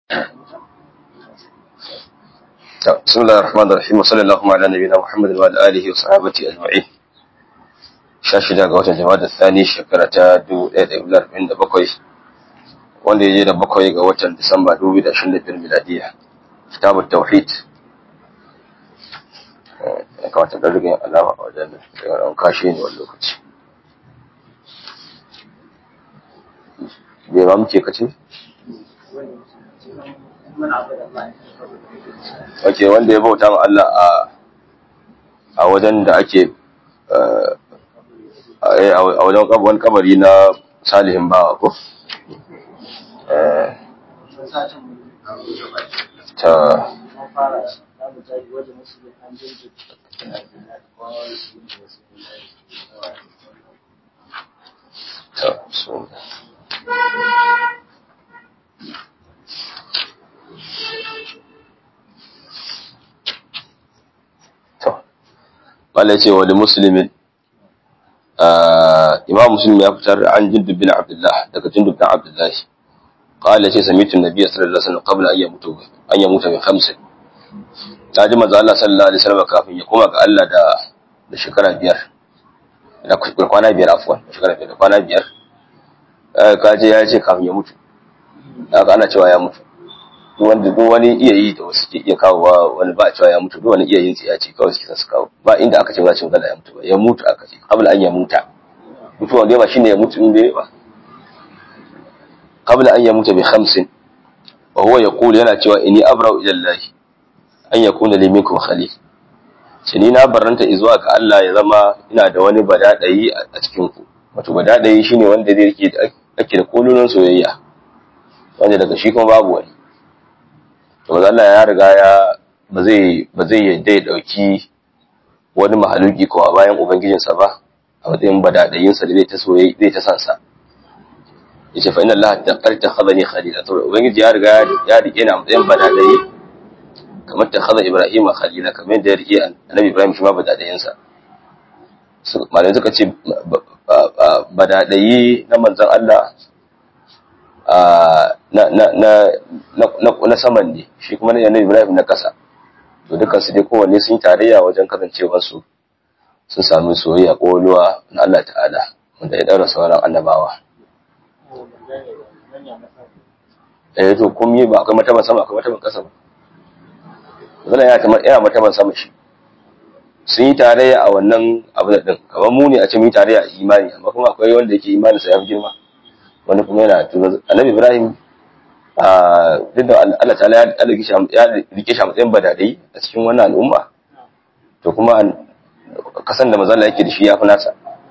بسم الله الرحمن الرحيم وصلى الله على نبينا محمد وعلى اله وصحبه اجمعين shashida ga watan jama'a da thani shekara ta 1947 wanda ya je da bakwai ga watan disamba 2025 miladiya kitabut tauhid ya kamata da rigin alama a wajen da an kashe ne wani lokaci bai ma muke kace Wake wanda ya bauta ma Allah a wajen da ake a wajen wani kabari na salihin bawa ko? ta ta so wala ce wani musulmin imam muslim ya fitar an jindub bin abdullah daga jindub bin abdullah qala ce sami'tu nabiy sallallahu alaihi wasallam qabla an yamutu an yamuta min khamsin ta ji manzo Allah sallallahu alaihi wasallam kafin ya koma ga Allah da da shekara biyar da kwana biyar afwan shekara biyar da kwana biyar ka je ya ce kafin ya mutu haka ana cewa ya mutu duk wanda duk wani iya yi da wasu ke iya kawo wani ba a cewa ya mutu duk wani iya yin tsiya ce kawai suke su kawo ba inda aka ce za ce magana ya mutu ba ya mutu aka ce qabla an ya muta mutuwa dai ba shine ya mutu inda ba qabla an ya muta bi khamsin wa huwa yaqulu yana cewa inni abra'u ila Allah an yakuna li minkum khalil ce ni na barranta zuwa ga Allah ya zama ina da wani badadayi a cikin ku wato badadayi shine wanda zai rike ake da kololon soyayya wanda daga shi kuma babu wani to Allah ya riga ya ba zai ba zai yadda ya dauki wani mahaluki ko bayan ubangijinsa ba a matsayin badadayinsa da zai ta soyayya zai ta sansa yace fa inna Allah taqarta khadani khalila to ubangiji ya riga ya rike ni a matsayin badadayi kamar ta khada Ibrahim khalila kamar da ya rike annabi Ibrahim shi ma badadayinsa malamai suka ce badadayi na manzon Allah na saman ne shi kuma na yanayi ibrahim na ƙasa to dukkan su dai kowanne sun tarayya wajen kasancewar su sun sami soyayya ƙoluwa na Allah ta'ala wanda ya ɗaura sauran annabawa eh to kun yi ba akwai mataban sama akwai mataban ƙasa ba zan yana kamar yana mataban sama shi sun yi tarayya a wannan abu da din kamar mu ne a ce mun yi tarayya a imani amma kuma akwai wanda yake imani sa ya fi girma wani kuma yana tuno annabi ibrahim duk da Allah ta'ala ya rike shi a matsayin badadai a cikin wannan al'umma to kuma kasan da mazalla yake da shi ya fi nasa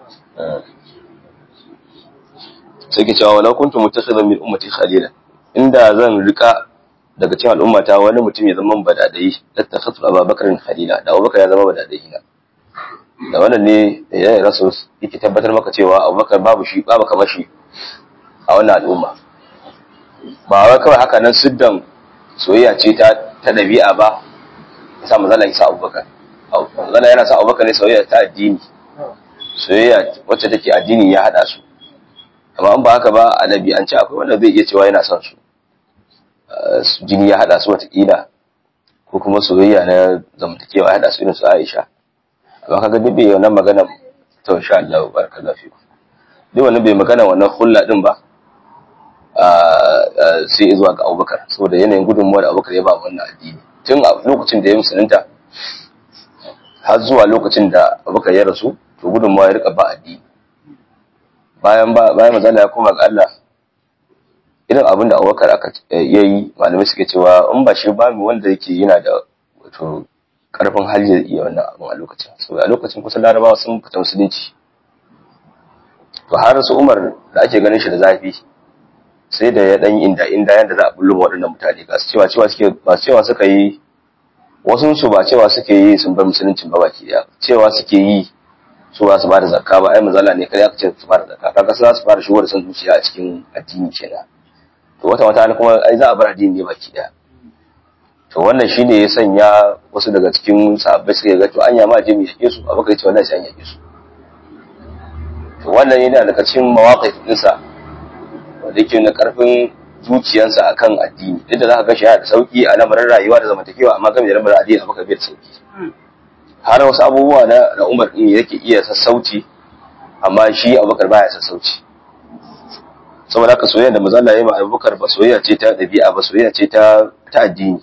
sai ke cewa walau kuntum mutakhidan min ummati khalila inda zan rika daga cikin al'ummata wani mutum ya zama badadai lattakhatu abubakar khalila da abubakar ya zama badadai na da wannan ne ya rasul yake tabbatar maka cewa abubakar babu shi babu kamar shi a wannan al'umma ba wai kawai haka nan siddan soyayya ce ta ta dabi'a ba yasa manzala isa abubakar manzala yana sa abubakar ne soyayya ta addini soyayya wacce take addini ya hada su amma an ba haka ba a an ce akwai wanda zai iya cewa yana son su jini ya hada su watakila ko kuma soyayya na zamantakewa ya hada su irin su aisha amma kaga duk bai wannan magana to insha Allah barakallahu fiku duk wannan bai magana wannan hulla din ba sai zuwa ga abubakar saboda yanayin gudunmuwa da abubakar ya ba wannan addini tun a lokacin da ya musulunta har zuwa lokacin da abubakar ya rasu to gudunmuwa ya rika ba addini bayan ba bayan mazala ya koma ga Allah irin abin da abubakar aka yayi malamai suke cewa in ba shi ba mu wanda yake yana da wato karfin hali da iya wannan abin a lokacin saboda a lokacin kusan larabawa sun fita musulunci to har su umar da ake ganin shi da zafi sai da ya dan inda inda yanda za a bullo waɗannan mutane ga su cewa cewa suke ba cewa suka yi wasu su ba cewa suke yi sun bar musuluncin ba baki daya cewa suke yi su ba su ba da zakka ba ai mazala ne kai aka ce su ba da zakka kaga za su fara shigo da san zuciya a cikin addini kenan to wata wata kuma ai za a bar addini ne baki daya to wannan shine ya sanya wasu daga cikin sahabbai suka ga to anya ma je mu yake su abu kai ce wallahi sai an yake su to wannan yana daga cikin mawaqif ɗinsa wanda yake na karfin zuciyarsa akan addini duk da za ka ga shi yana da sauki a lamarin rayuwa da zamantakewa amma game da lamarin addini abubakar bai da sauki har wasu abubuwa na na umar din yake iya sassauci amma shi abubakar baya sassauci saboda haka soyayya da manzo Allah ya yi ma abubakar ba soyayya ce ta dabi'a ba soyayya ce ta ta addini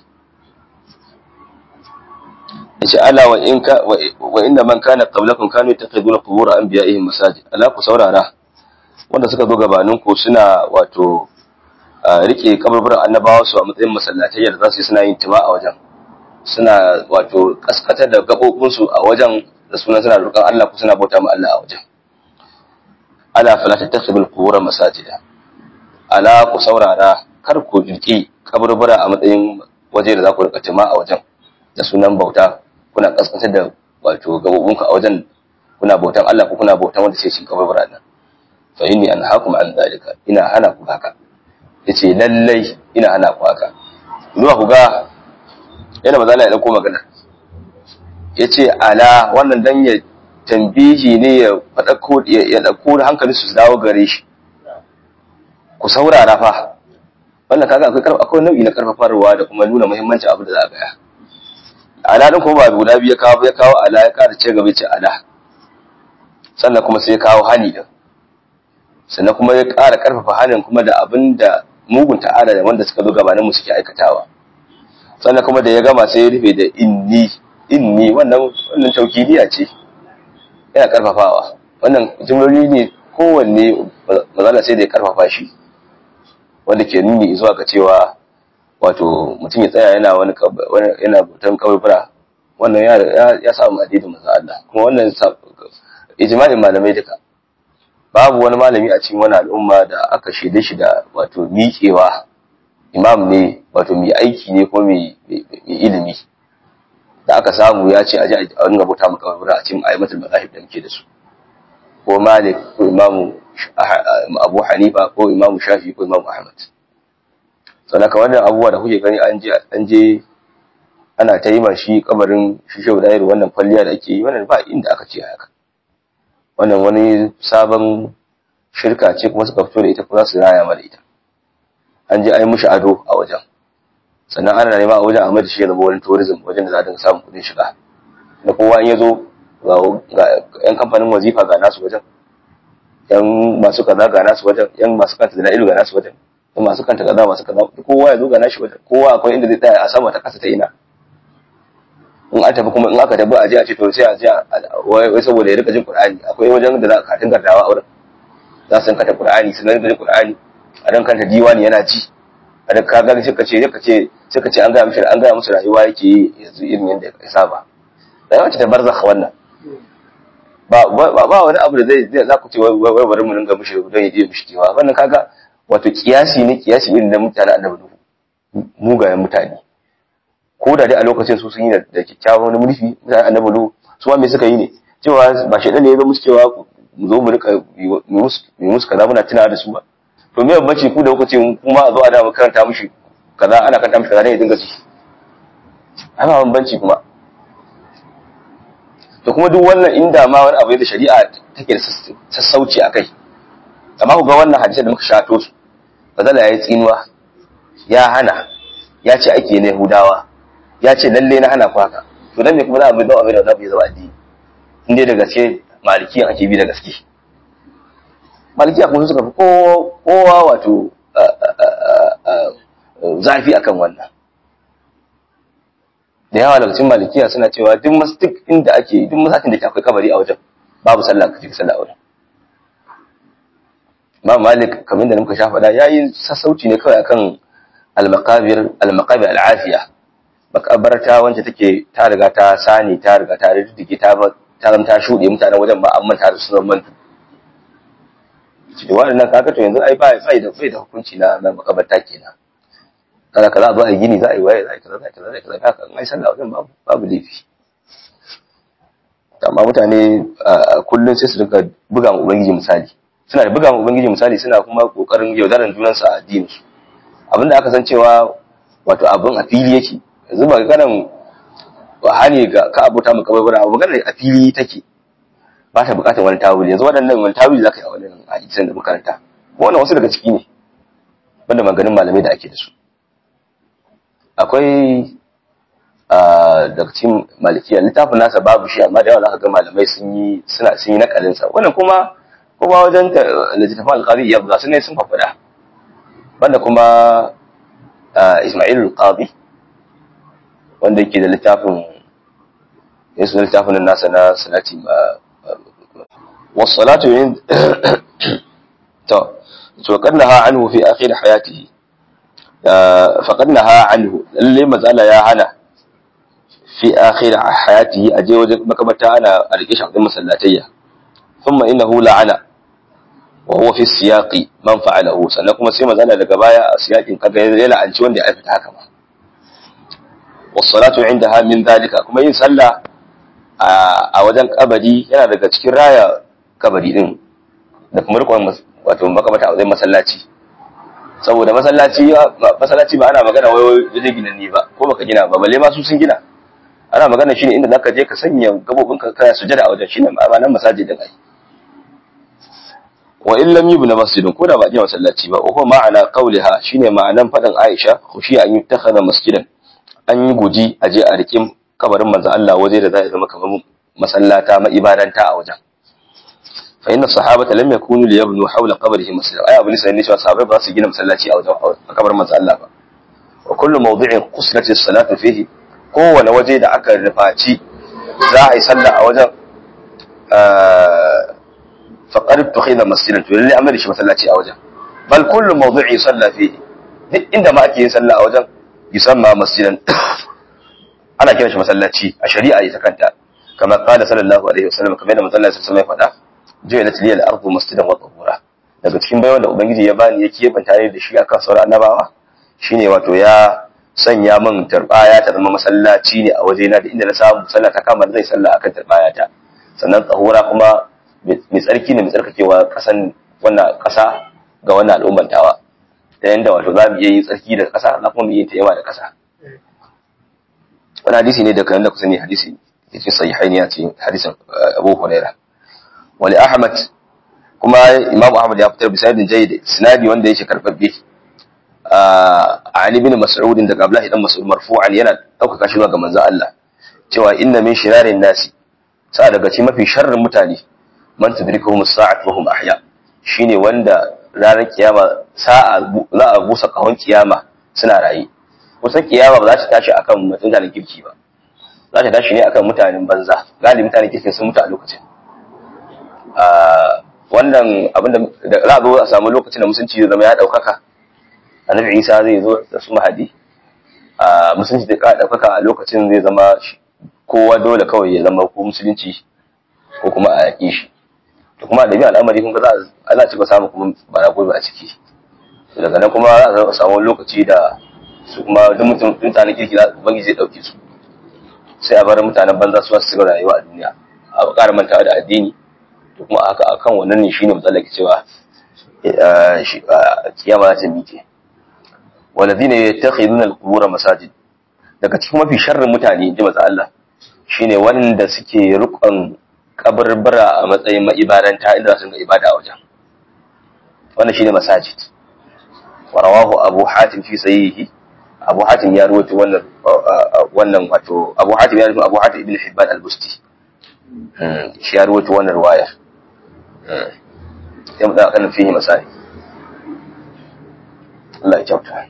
yace ala wa in ka wa inna man kana qablakum kanu yattaqiduna qubur anbiya'ihim masajid ala ku saurara wanda suka zo gabanin ku suna wato rike kaburburan annabawa su a matsayin masallatai da za su yi suna yin tima a wajen suna wato kaskatar da gabobin su a wajen da sunan suna roƙon Allah ku suna bauta ma Allah a wajen ala fala tattakhidul qubur masajida ala ku saurara kar ku rike kaburbura a matsayin waje da za ku rika tima a wajen da sunan bauta kuna kaskantar da wato gabobinku a wajen kuna bautan Allah ko kuna bautan wanda sai cin kaburbura nan fa inni anhaakum an zalika ina hana ku haka yace lallai ina hana ku haka zuwa ku ga yana maza Allah ya dauko magana yace ala wannan dan ya tambihi ne ya fadako ya dauko hankali su dawo gare shi ku saurara fa wannan kaga akwai akwai nau'i na karfafarwa da kuma nuna muhimmancin abu da za a gaya ala din kuma ba guda biyu ya kawo ya kawo ala ya kara ce gaba ce ala sannan kuma sai ya kawo hani din sannan kuma ya kara karfafa hanin kuma da abin da mugun ta'ala da wanda suka zo gabanin mu suke aikatawa sannan kuma da ya gama sai ya rufe da inni inni wannan wannan taukidiya ce yana karfafawa wannan jumloli ne kowanne mazala sai da ya karfafa shi wanda ke nuni zuwa ga cewa wato mutum ya tsaya yana wani yana bautan kaburbura wannan ya ya samu addinin manzo Allah kuma wannan ijma'in malamai duka babu wani malami a cikin wani al'umma da aka shaide shi da wato miƙewa imam ne wato mai aiki ne ko mai ilimi da aka samu ya ce a ji a ringa bauta mu kaburbura a cikin ayyatul mazahib da muke da su ko malik ko imamu abu hanifa ko imamu shafi ko imamu ahmad sannan ka wannan abubuwa da kuke gani an je an je ana ta yi ma shi kabarin shi shehu dairu wannan kwalliya da ake yi wannan ba inda aka ce haka wannan wani sabon shirka ce kuma suka fito da ita kuma za su raya mana ita an je an yi mushi ado a wajen sannan ana nema a wajen a mai da shi ya zama wani tourism wajen da za a dinga samun kuɗin shiga da kowa in ya zo ga yan kamfanin wazifa ga nasu wajen yan masu kaza ga nasu wajen yan masu kanta da ilu ga nasu wajen yan masu kanta kaza masu kaza kowa ya zo ga nashi wajen kowa akwai inda zai tsaya a sama ta kasa ta ina in an tafi kuma in aka tafi a je a ce to sai a je wai saboda ya rika jin qur'ani akwai wajen da za a katin gardawa a wurin za su kanta qur'ani su rika jin qur'ani a dan kanta diwani yana ji a da kaga sai ka ce sai ka ce sai ka ce an ga mishi an ga musu rayuwa yake yi yanzu irin yadda ya saba rayuwa ce ta barzakh wannan ba ba wani abu da zai za ku ce wai bari mu ringa mishi don ya je mishi kewa wannan kaga wato kiyasi ne kiyasi irin da mutane annabi mugayen mutane ko da dai a lokacin su sun yi da kyakkyawan mulki mutane annabi lu su ma me suka yi ne cewa ba shi ne ya zo musu cewa mu zo mu rika mu musu kaza muna tunawa da su ba to me bambanci ku da kuka ce kuma a zo a da mu karanta mishi kaza ana karanta mishi kaza ne ya dinga ci ana bambanci kuma to kuma duk wannan inda ma wani abu da shari'a take da sassauci a kai amma ku ga wannan hadisi da muka shato su bazala yayi tsinuwa ya hana ya ce ake na Yahudawa ya ce lalle na hana ku haka to dan me kuma za a bi don abin da zabi zama addini in dai da gaske malikiyan ake bi da gaske malikiya kuma suka fi kowa wato zafi akan wannan da yawa daga cikin malikiya suna cewa duk masjid inda ake duk masallacin da ke akwai kabari a wajen babu sallah kaje ka sallah a wajen ba malik kamar da muka sha faɗa yayi sassauci ne kawai akan al-maqabir al-maqabir al-afiya makabarta wacce take ta riga ta sani ta riga ta riddige ta ta ta shuɗe mutanen wajen ba amma ta su zama mantu cikin waɗannan kaga to yanzu ai ba bai da bai da hukunci na na makabarta kenan kaza kaza a zo a gini za a yi waye za a yi kaza za a yi kaza za a yi kaza haka in ai sallah wajen babu babu laifi amma mutane kullum sai su dinga buga mu ubangiji misali suna da buga mu ubangiji misali suna kuma kokarin yaudaran junansu a addinin su abinda aka san cewa wato abin a fili yake yanzu ba ganin hani ga ka abota mu kabar abu magana a fili take ba ta bukatar wani tawili yanzu waɗannan wani tawili zaka yi a wannan hadisan da makaranta wannan wasu daga ciki ne wanda maganin malamai da ake da su akwai daga cikin malikiya littafin nasa babu shi amma da yawa za ka ga malamai sun yi suna sun yi nakalin sa wannan kuma kuma wajen littafin alqadi ya buga ne sun faɗa wanda kuma Ismail al-Qadi wanda yake da littafin ya suna littafin nasa na salati ma wasalatu yin to to kannaha anhu fi akhir hayatihi faƙadnaha anhu lalle matsala ya hana fi akhir hayatihi aje wajen makamata ana a rike shi a masallatayya thumma innahu la'ana wa huwa fi siyaqi man fa'alahu sannan kuma sai matsala daga baya a siyaqin kaga ya la'anci wanda ya aikata haka ma was-salatu indaha min dhalika kuma yin sallah a wajen kabari yana daga cikin raya kabari din da kuma rikon wato makamata a wajen masallaci saboda masallaci masallaci ba ana magana wai waje gina ne ba ko baka gina ba balle ma su sun gina ana magana shine inda zaka je ka sanya gabobin ka kaya sujada a wajen shine ma'anan masajid da kai wa in lam yubna masjidun ko da ba gina masallaci ba ko ma'ana qauliha shine ma'anan fadan Aisha khushi an yuttakhadha masjidan an yi guji a je a rikin kabarin manzo Allah waje da zai zama kamar masallata ma ibadanta a wajen fa inna sahabata lam yakunu liyabnu hawla qabrihi masjidan ay abin sanin cewa sahabbai ba su gina masallaci a wajen kabarin manzo Allah ba wa kullu mawdi'in qusilati as-salatu fihi kowane waje da aka rufaci za a yi sallah a wajen faqad tukhila masjidan to lalle amma da shi masallaci a wajen bal kullu mawdi'i salla fihi duk inda ma ake yin sallah a wajen yusamma masjidan ana kiran shi masallaci a shari'a ita kanta kama qala sallallahu alaihi wasallam kamar da manzo Allah sallallahu alaihi wasallam ya faɗa ju'ilat liyal ardu masjidan wa tahura daga cikin bayan da ubangiji ya bani ya kebanta ne da shi akan sauran annabawa shine wato ya sanya min tarbaya ta zama masallaci ne a wajena da inda na samu sallah ta kama zai sallah akan tarbaya ta sannan tahura kuma mai tsarki ne mai tsarkakewa kasan wannan kasa ga wannan al'umman tawa ta yanda wato za mu iya yin tsarki da kasa za kuma mu iya tayyama da kasa wani hadisi ne da kan da kusa ne hadisi cikin sahihaini ya ce hadisin Abu Hurairah wali Ahmad kuma Imam Ahmad ya fitar bisanadin jayyid sinadi wanda yake karbabbe Ali bin Mas'ud daga Abdullah dan Mas'ud marfu'an yana daukaka shi ga manzon Allah cewa inna min shirarin nasi sa daga cikin mafi sharrin mutane man tudrikuhum as-sa'at wa hum ahya shine wanda ranar kiyama sa'a za a busa kahon kiyama suna raye kusan kiyama ba za ta tashi akan mutanen kirki ba za ta tashi ne akan mutanen banza galibi mutanen kirki sun mutu a lokacin wannan abinda da za a zo a samu lokacin da musulunci zai zama ya ɗaukaka annabi isa zai zo da su mahadi a musulunci da ƙara ɗaukaka a lokacin zai zama kowa dole kawai ya zama ko musulunci ko kuma a yaƙi shi to kuma da biyan al'amari kun ga za a za a cika samu kuma bara gobe a ciki daga nan kuma za a samu lokaci da su kuma duk mutum mutanen kirki za ubangiji zai ɗauke su sai a bar mutanen banza su su cigaba rayuwa a duniya a ƙara mantawa da addini to kuma haka akan wannan ne shine matsalar cewa kiyama za ta miƙe walladhina yattakhiduna al-qubur masajid daga cikin mafi sharrin mutane inji manzo Allah shine wanda suke rukun kaburbura a matsayin maibaranta inda su ga ibada a wajen wannan shine masajid wa rawahu abu hatim fi sahihi abu hatim ya rawaito wannan wannan wato abu hatim ya rawaito abu hatim ibn hibban al-busti shi ya rawaito wannan riwaya sai mu da kan fihi masai Allah ya kyauta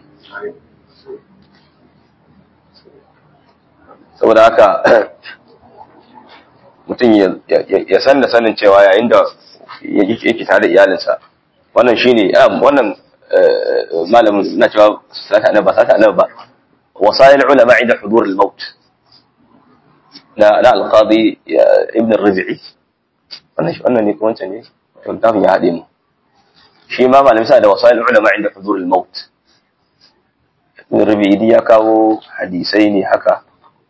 saboda haka mutum ya san da sanin cewa yayin da yake tare da iyalinsa wannan shine wannan malamin na cewa sata annabi ba sata annabi ba wasail ulama inda hudur al-maut na na al-qadi ibn ar-rabi'i wannan wannan ne kuma wancan ne to tafin ya hade mu shi ma malamin sa da wasail ulama inda hudur al-maut ibn ar-rabi'i ya kawo hadisai ne haka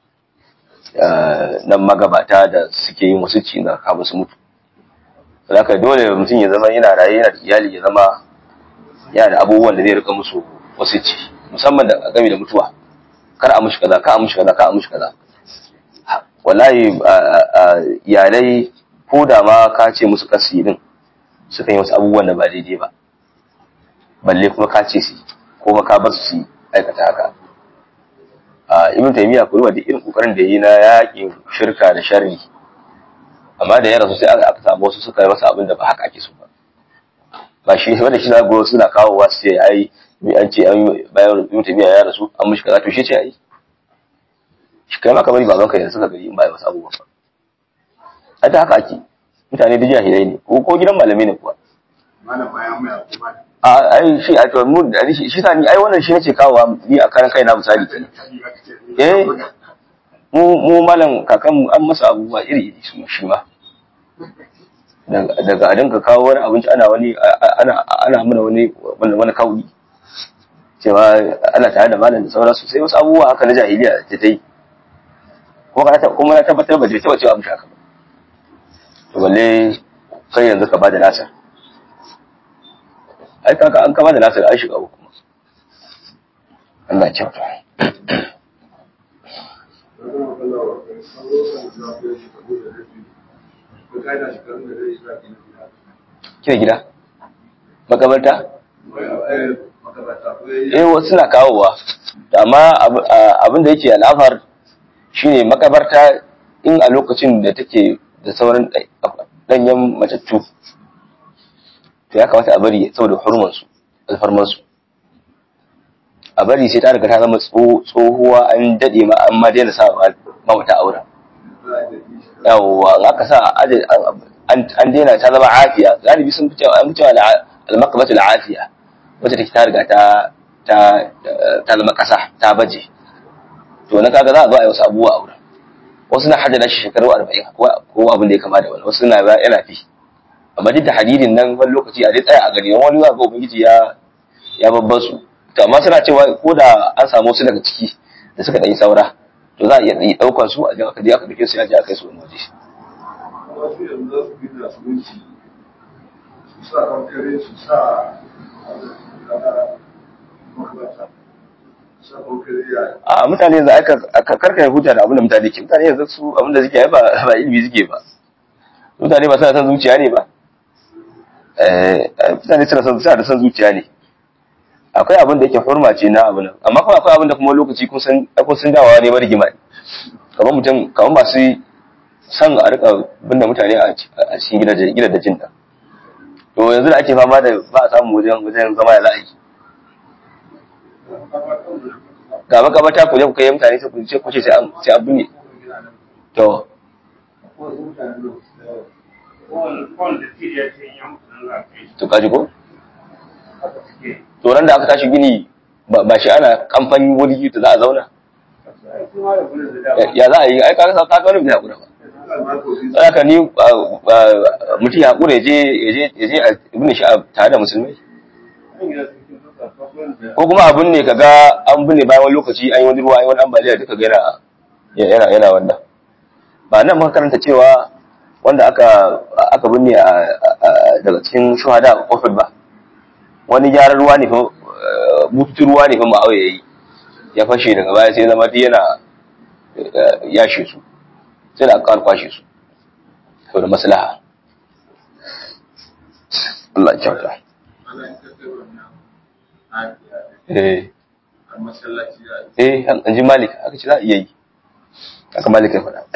nan magabata da suke yin wasu ci na kafin su mutu Saka dole mutum ya zama yana raye yana da iyali ya zama yana da abubuwan da zai rika musu wasu ci musamman da game da mutuwa kar a mushi kaza ka a mushi kaza ka a mushi kaza wallahi iyalai ko da ma ka ce musu kasi din sukan yi wasu abubuwan da ba daidai ba balle kuma ka ce su ko ka bar su aikata haka a ibn taymiya ko da irin kokarin da yi na yakin shirka da sharri amma da ya rasu sai aka samu wasu suka yi masa abin da ba haka ake so ba ba shi wanda shi zago suna kawo wasu ce ai mai an ce bayan ibn taymiya ya rasu an mishi kaza to shi ce ai shi kai ma kamar baban ka yanzu suka gari in ba wasu abubuwa ba a ta haka ake mutane da jahilai ne ko ko gidan malamai ne kuwa malam bayan mai abu ba a ai shi a to mu shi shi sa ni ai wannan shi nace kawo ni a karan kai na misali kenan eh mu mu malam kakan an masa abubuwa iri iri su shi ma daga a dinka kawo wani abinci ana wani ana ana mana wani wani kauli cewa ana tare da malam da sauransu sai wasu abubuwa haka na jahiliya ta tai kuma na tabbatar ba zai taba cewa mu haka ba to balle kai yanzu ka bada nasa ai kaka an kama da nasa an shiga uku Allah ya kyauta kina gida makabarta eh wasu na kawowa amma abin da yake al'afar shine makabarta in a lokacin da take da sauran danyen matattu to ya kamata a bari saboda hurmansu alfarmansu a bari sai ta riga ta zama tsohuwa an daɗe ma an ma daina sa ma mata aura yawwa in aka sa an daina ta zama afiya galibi sun fi cewa an fi cewa al-maqbatu al-afiya wacce take ta riga ta ta ta zama kasa ta baje to na kaga za a zo a yi wasu abubuwa a wurin wasu na hajjana shi shekaru 40 ko abin da ya kama da wani wasu na yana fi amma duk da hadirin nan wani lokaci a dai tsaya a gari wani za ga ubangiji ya ya babban su to amma suna cewa ko da an samu su daga ciki da suka ɗanyi saura to za a iya ɗauki ɗaukar su a jan aka je aka dake su ya je aka yi su wani waje wasu yanzu za su gina su minci su sa kankare su sa makarata su sa kankare ya a mutane yanzu aka karkare huta da abin da mutane ke mutane yanzu su abin da suke yi ba ba ilimi suke ba mutane ba suna son zuciya ne ba mutane suna son suna da son zuciya ne akwai abin da yake hurma ce na abin nan amma kuma akwai abin da kuma lokaci kun san kun san dawawa ne marigima ne kamar mutum kamar masu son a rika binne mutane a cikin gidajen gidajen da to yanzu da ake fama da ba a samu wajen wajen zama da la'ayi ga makamata ku je ku kai mutane sai ku ce ku ce sai an sai an binne to to kaji ko to ran da aka tashi gini ba shi ana kamfani wuri da za a zauna ya za a yi ai kaga ka ga wani bai hakura ba haka ni mutum ya hakura je ya je a ibn shi tare da musulmai ko kuma abin ne kaga an binne bayan wani lokaci an yi wani ruwa an yi wani ambaliya duka ga yana yana wannan ba nan muka karanta cewa wanda aka aka binne daga cikin shuhada a kofar ba wani gyaran ruwa ne fa bututun ruwa ne fa ma'auya yayi ya fashe daga baya sai zama yana yashe su sai da aka kwashe su saboda maslaha Allah ya kyauta eh eh an ji malik aka ce za a iya yi aka malik ya faɗa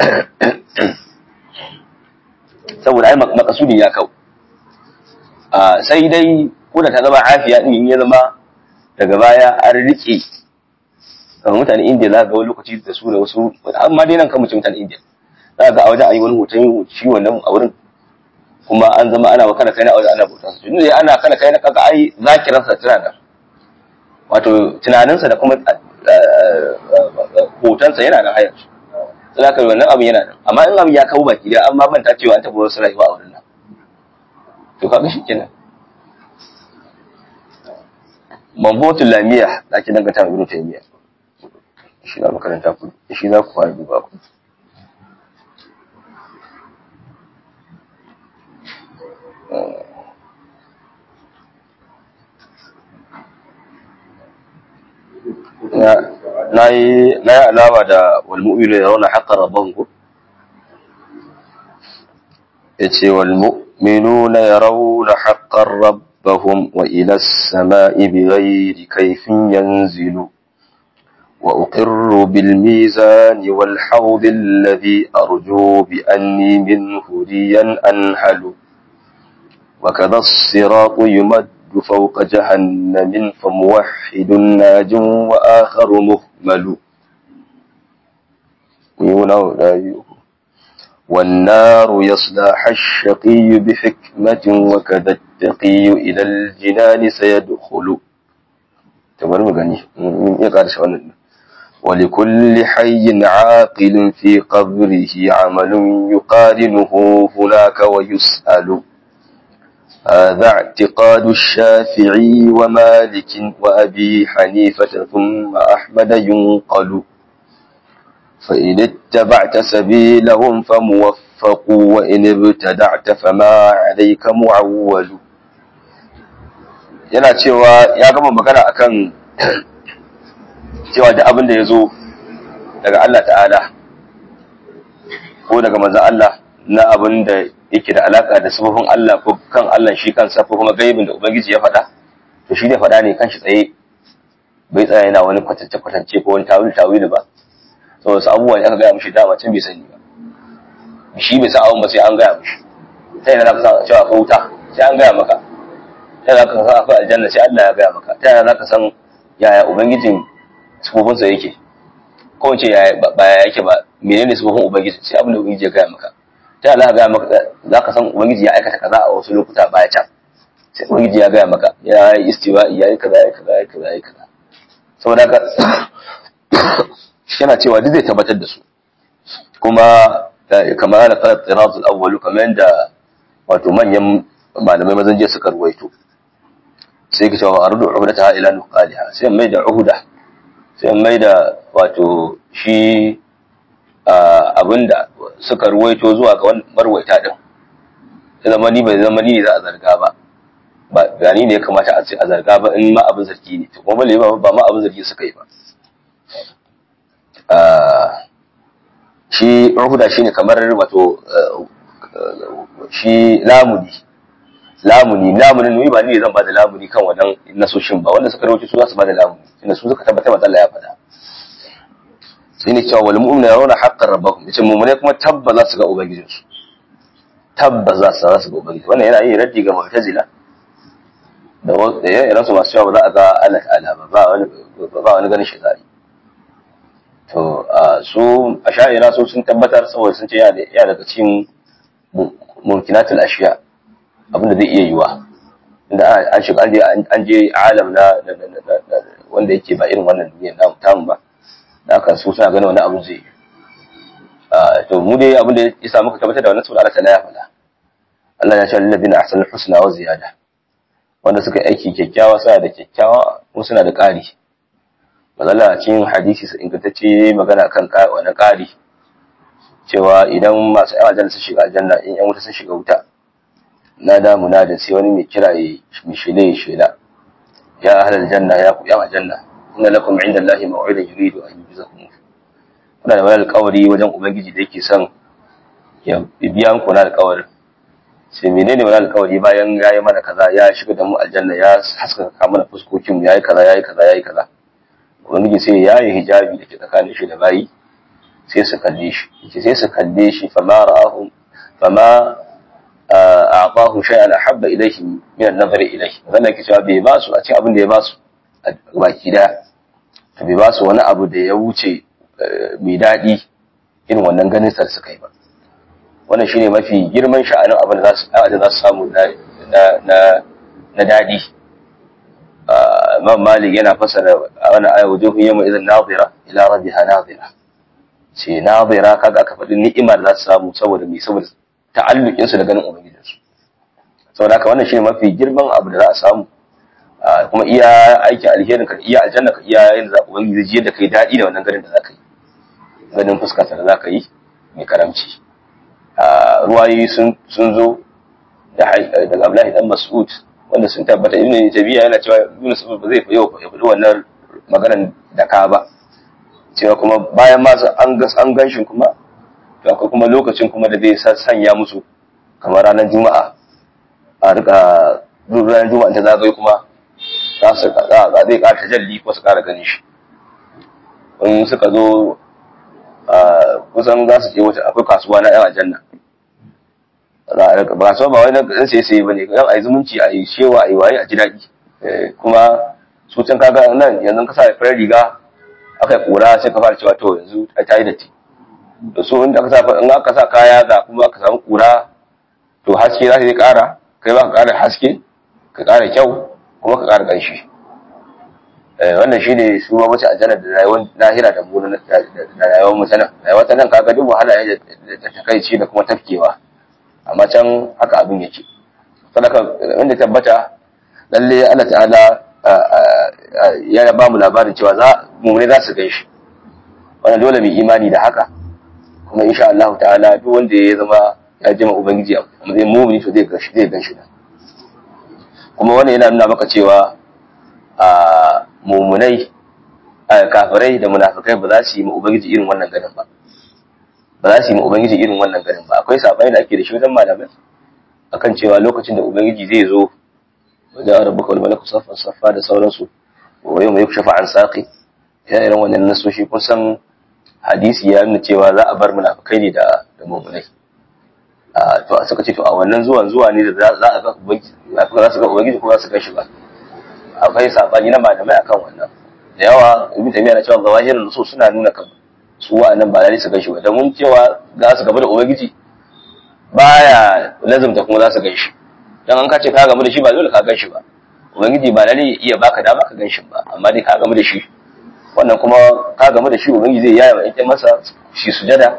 saboda ai makasudin ya kau sai dai ko da ta zama afiya din ya zama daga baya an rike kamar mutane indiya za ga wani lokaci da su da wasu amma dai nan kan mutum mutane indiya za ga a wajen ayi wani hoton shi wannan a wurin kuma an zama ana kana kai na wajen ana bauta su tunda ana kana kai na kaga ai zakiransa tana da wato tunaninsa da kuma hotonsa yana da hayar za ka wannan abin yana nan amma in abin ya kawo baki da an ma manta cewa an taɓa wasu rayuwa a wurin nan to kaga shi kenan mambotin lamiya da ake dangata mai ibn taymiya shi na makaranta ku shi za ku fara duba ku na yi alama da walmu'minu ya rauna haƙar rabon ku ya ce walmu'minu na ya rauna haƙar ربهم وإلى السماء بغير كيف ينزل وأقر بالميزان والحوض الذي أرجو بأني منه ليا أنحل وكذا الصراط يمد فوق جهنم فموحد ناج وآخر مهمل والنار يصلاح الشقي بحكمة وكذا التقي إلى الجنان سيدخل تمام غني يقال شو ولكل حي عاقل في قبره عمل يقارنه هناك ويسأل هذا اعتقاد الشافعي ومالك وأبي حنيفة ثم أحمد ينقل فإن اتبعت سبيلهم فموفق وإن ابتدعت فما عليك معول yana cewa ya gama magana akan cewa da abin da ya zo daga Allah ta'ala ko daga manzan Allah na abin da yake da alaka da sufufin Allah ko kan Allah shi kansa ko kuma gaibin da Ubangiji ya faɗa to shi ne faɗa ne kan shi tsaye bai tsaya yana wani kwatance-kwatance ko wani tawil-tawil ba saboda wasu abubuwa ne aka gaya mishi dama can bai sani ba shi bai san abun ba sai an gaya mishi ta yana za ka san cewa akwai wuta sai an gaya maka ta yana za ka san akwai aljanna sai Allah ya gaya maka ta yana za ka san yaya ubangijin sufofinsa yake ko ce yaya ba ya yake ba menene sufofin ubangiji sai abin da ubangiji ya gaya maka ta yana za ka gaya maka za ka san ubangiji ya aikata kaza a wasu lokuta baya can sai ubangiji ya gaya maka ya yi istiwa ya yi kaza ya yi kaza ya yi kaza ya yi kaza saboda haka yana cewa duk zai tabbatar da su kuma kamar ana kala tsirazul awwalu kamar yadda wato manyan malamai mazan jiya suka ruwaito sai ka cewa ardu uhudata ila nuqaliha sai mai da uhuda sai mai da wato shi abinda suka ruwaito zuwa ga marwaita din sai zama ni bai zama ni za a zarga ba ba gani ne ya kamata a ce a zarga ba in ma abin zargi ne to kuma balle ba ma abin zargi suka yi ba shi ruhuda shine kamar wato shi lamuni lamuni lamunin ni ba ni zan bada lamuni kan wannan nasoshin ba wanda suka rawaito su za su bada lamuni inda su suka tabbatar da Allah ya faɗa sai ne cewa wal mu'minu yarawna haqqan rabbahum yace mu'mine kuma tabba za su ga ubangijin su tabba za su za su ga ubangiji wannan yana yin raddi ga mu'tazila da da yayin su masu cewa ba za a ga Allah ta'ala ba ba wani ba wani ganin shi zai to su a sha'ira su sun tabbatar saboda sun ce ya daga cikin mumkinatul ashiya abinda zai iya yiwa inda an shiga an je alam na wanda yake ba irin wannan duniyar namu tamu ba da haka su suna ganin wani abu zai to mu dai abinda ya samu ka tabbatar da wannan saboda Allah ta'ala ya faɗa Allah ya ce lillazina ahsanul husna wa ziyada wanda suka aiki kyakkyawa suna da kyakkyawa kuma suna da ƙari mazala cikin hadisi ingantacce magana kan wani ƙari cewa idan masu yan aljanna sun shiga aljanna in yan wuta sun shiga wuta na damu na da sai wani mai kira ya mishile ya shela ya ahlal janna ya ku yan aljanna inna lakum inda Allahi maw'idan yuridu an yujzakum kuna da wani alƙawari wajen ubangiji da yake son ya biya muku na alƙawarin sai menene wani alƙawari bayan ya yi mana kaza ya shiga da mu aljanna ya haskaka mana fuskokin ya yi kaza ya yi kaza ya yi kaza ubangiji sai ya yi hijabi da ke tsakanin shi da bayi sai su kalle shi yace sai su kalle shi fama ra'ahu fama a'tahu shay'an ahabba ilayhi min an-nazar ilayhi wannan ke cewa bai ba su a cikin abin da ya ba su a baki da to bai ba su wani abu da ya wuce mai daɗi irin wannan ganin sa suka yi ba wannan shine mafi girman sha'anin abin da za su samu na na na daɗi Imam Malik yana fasara wani aya wujuhun yawma idan nadira ila rabbiha nadira ce nadira kaga aka faɗi ni'imar za su samu saboda mai saboda ta'allukin su da ganin ubangijin su saboda haka wannan shine mafi girman abu da za a samu kuma iya aikin alherin ka iya aljanna ka iya yin za ubangiji zai da kai daɗi da wannan ganin da za ka yi ganin fuska da za ka yi mai karamci ruwayi sun zo daga Abdullahi dan Mas'ud wanda sun tabbata ibn Tabiya yana cewa Yunus ba zai yau ya faɗi wannan maganar da ka ba cewa kuma bayan ma an gas an ganshin kuma to akwai kuma lokacin kuma da zai sanya musu kamar ranar Juma'a a rika duk ranar juma'a ta zagaye kuma za su za zai ƙara tajalli ko su ƙara ganin shi in suka zo kusan za su je wata akwai kasuwa na yan aljanna ba kasuwa ba wai na ɗan sai sai bane yan ayi zumunci a yi shewa a yi waye a ji daɗi kuma su can kaga nan yanzu ka sa farar riga aka yi kura sai ka fara cewa to yanzu ta yi datti da su inda ka sa in aka sa kaya ga kuma aka samu kura to haske za ta yi ƙara kai ba ka ƙara haske ka ƙara kyau kuma ka ƙara ƙanshi wannan shi ne su ma mace aljanna da rayuwar lahira da mu da rayuwar mutanen rayuwar ta nan kaga duk wahala ne da takaici da kuma tafkewa amma can haka abin yake sadaka inda tabbata lalle Allah ta'ala ya ba mu labarin cewa za mu ne za su gan shi wannan dole mu imani da haka kuma insha Allah ta'ala duk wanda ya zama ya jima ubangiji a matsayin mumini to zai gan shi zai gan shi kuma wannan yana nuna maka cewa a mumunai kafirai da munafikai ba za su yi ma ubangiji irin wannan ganin ba ba za su yi ma ubangiji irin wannan ganin ba akwai sabai da ake da shi wajen malamai akan cewa lokacin da ubangiji zai zo wajen rabbuka wal malaku saffan saffa da sauransu wa yau mai shafa an saqi ya irin wannan nasoshi kun san hadisi ya nuna cewa za a bar munafikai ne da da mumunai to suka ce to a wannan zuwan zuwa ne da za a ga ubangiji za su ga ubangiji ko za su ga shi ba akwai sabani na malamai akan wannan da yawa ibn taymiya na cewa zawahirin nusus suna nuna kan su wa'annan ba lalle su ganshi ba da mun cewa za su gaba da ubangiji baya lazumta kuma za su ganshi dan an kace ka gaba da shi ba dole ka ganshi ba ubangiji ba lalle iya baka dama ka ganshi ba amma dai ka gaba da shi wannan kuma ka gaba da shi ubangiji zai yaya mai masa shi sujada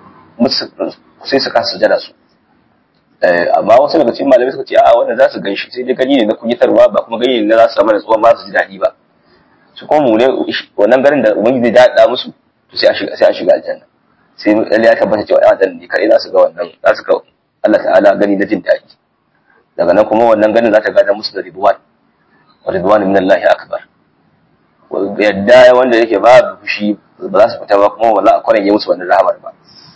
sai su kasa sujada su amma wasu daga cikin malamai suka ce a wannan za su gan shi sai dai gani ne na kunyatarwa ba kuma gani ne na za su samu natsuwa ba su ji daɗi ba su kuma mu ne wannan ganin da ubangiji zai daɗa musu to sai a shiga sai a shiga aljanna sai lalle ya tabbata cewa ya dan ne kai za su ga wannan za su ga Allah ta'ala gani na jin daɗi daga nan kuma wannan ganin za ta gada musu da ridwan wa ridwan min Allah akbar yadda wanda yake babu fushi ba za su fita ba kuma wala a kwanan musu wannan rahamar ba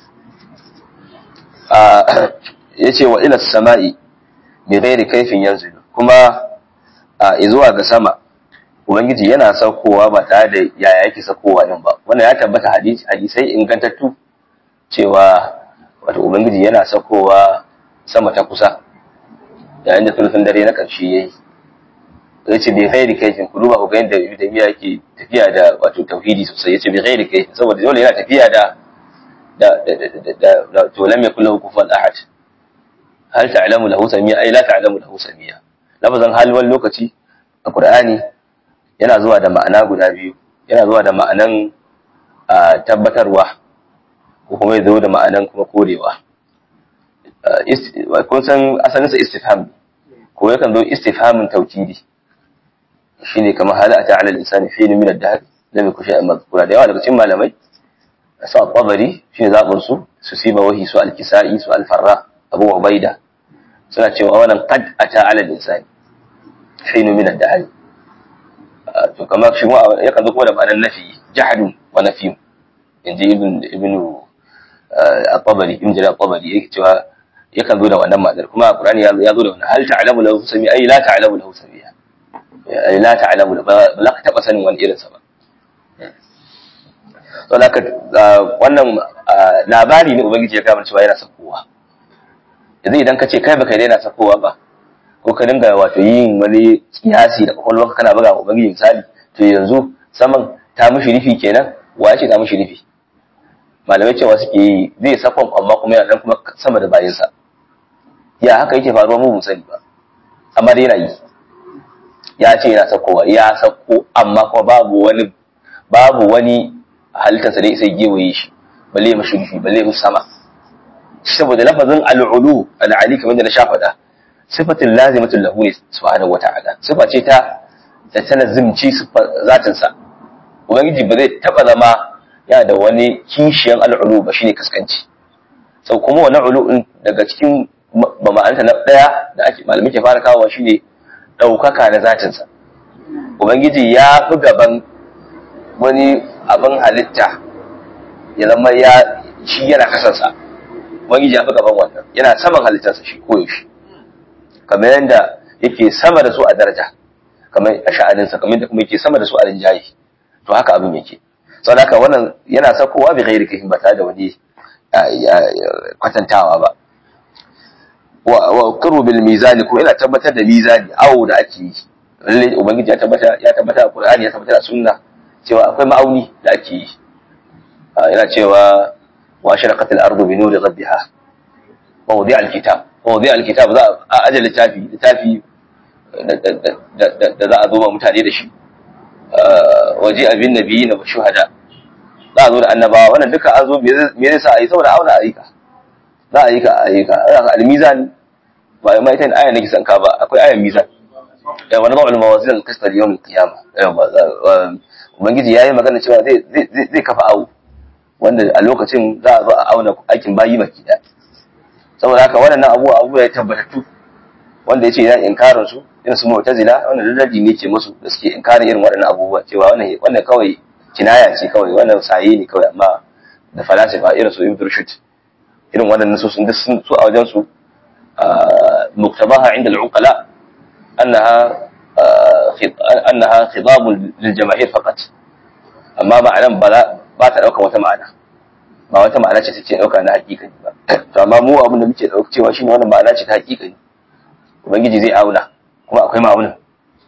ya ce wa ila sama'i bi ghairi kaifin yanzilu kuma a zuwa ga sama ubangiji yana saukowa ba tare da yaya yake saukowa din ba wannan ya tabbata hadisai ingantattu cewa wato ubangiji yana saukowa sama ta kusa yayin da sulhun dare na ƙarshe yayi ya ce bi ghairi kaifin ku duba ku ga yadda ibn yake tafiya da wato tauhidi sosai ya ce bi ghairi kaifin saboda dole yana tafiya da da da da to lam yakul lahu kufuwan ahad hal ta'lamu lahu samia ai la ta'lamu lahu samia lafazan hal wani lokaci a qur'ani yana zuwa da ma'ana guda biyu yana zuwa da ma'anan tabbatarwa ko kuma zo da ma'anan kuma korewa kun san asalin sa istifham ko yakan zo istifhamin tawkidi shine kamar hal ata ala al-insani fi min ad-dahr lam yakun shay'an madhkura da yawa daga cikin malamai su al-tabari shine zabun su su siba wahi su al-kisai su al-farra abu ubaida suna cewa wannan qad ata ala al-insani hinu min ad-dahr to kamar shi ma yakan zo kuma da ma'anar nafi jahadun wa nafi inji ibn ibn at-tabari ibn jalal at-tabari yake cewa yakan zo da wannan ma'anar kuma qur'ani ya zo da wannan hal ta'lamu lahu sami ai la ta'lamu lahu samiya ai la ta'lamu ba za ka taba sanin wani irin sa ba to laka wannan labari ne ubangiji ya gaya cewa yana sakowa yanzu idan ka ce kai baka daina sakowa ba ko ka dinga wato yin wani kiyasi da kwakwalwarka kana buga ubangiji misali to yanzu saman ta mishi rufi kenan wa ya ce ta mishi rufi malamai cewa suke yi zai sakon amma kuma yana dan kuma sama da bayansa ya haka yake faruwa mu sani ba amma dai yana yi ya ce yana sakowa ya sako amma kuma babu wani babu wani halittarsa da sai gewaye shi balle ya mashi rufi balle ya sama saboda lafazin al'ulu al'ali kamar da na sha faɗa sifatin lazimatul lahu ne subhanahu wata'ala sifa ce ta da tana zimci zatin sa ubangiji ba zai taba zama ya da wani kishiyan al'ulu ba shine kaskanci sau kuma wannan ulu daga cikin ba ma'anta na daya da ake malamin ke fara kawo shine daukaka na zatin sa ubangiji ya fi gaban wani abin halitta ya zama ya shi yana kasansa ubangiji ya fi gaban wannan yana saman halittarsa shi koyaushe kamar yadda yake sama da su a daraja kamar a sha'aninsa kamar da kuma yake sama da su a rinjaye to haka abin yake saboda haka wannan yana sakowa bi ghairi kafin ba tare da wani kwatantawa ba wa karu bil mizani ko ina tabbatar da mizani awo da ake yi lalle ubangiji ya tabbata ya tabbata a qur'ani ya tabbata a sunna cewa akwai ma'auni da ake yi yana cewa wa sharaqat al ardu bi nuri rabbiha wa wudi al kitab wa wudi al kitab za a ajal littafi littafi da za a zo ma mutane da shi waje abin nabiyina wa shuhada za a zo da annabawa wannan duka an zo me zai sa a yi saboda auna ayyuka za a yi ka ayyuka al-mizan ba mai ita aya nake sanka ba akwai ayan mizan ya wani ba'ul mawazin al-qisṭ al-yawm al-qiyamah ubangiji yayi magana cewa zai zai kafa awu wanda a lokacin za a zo a auna aikin bayi baki da saboda haka waɗannan abubuwa abubuwa ya tabbatattu wanda yace yana inkarin su irin su mu'tazila wannan dalili ne ke musu da suke inkarin irin waɗannan abubuwa cewa wannan wannan kawai kinaya ce kawai wannan saye ne kawai amma da falasifa irin su ibn rushd irin waɗannan su sun su a wajen su muktabaha inda al-uqala annaha annaha khitab lil jamaahir faqat amma ma'anan ba ba ta dauka wata ma'ana ba wata ma'ana ce take dauka na hakika ba to amma mu abin da muke dauka cewa shine wannan ma'ana ce ta hakika ne ubangiji zai auna kuma akwai ma'aunin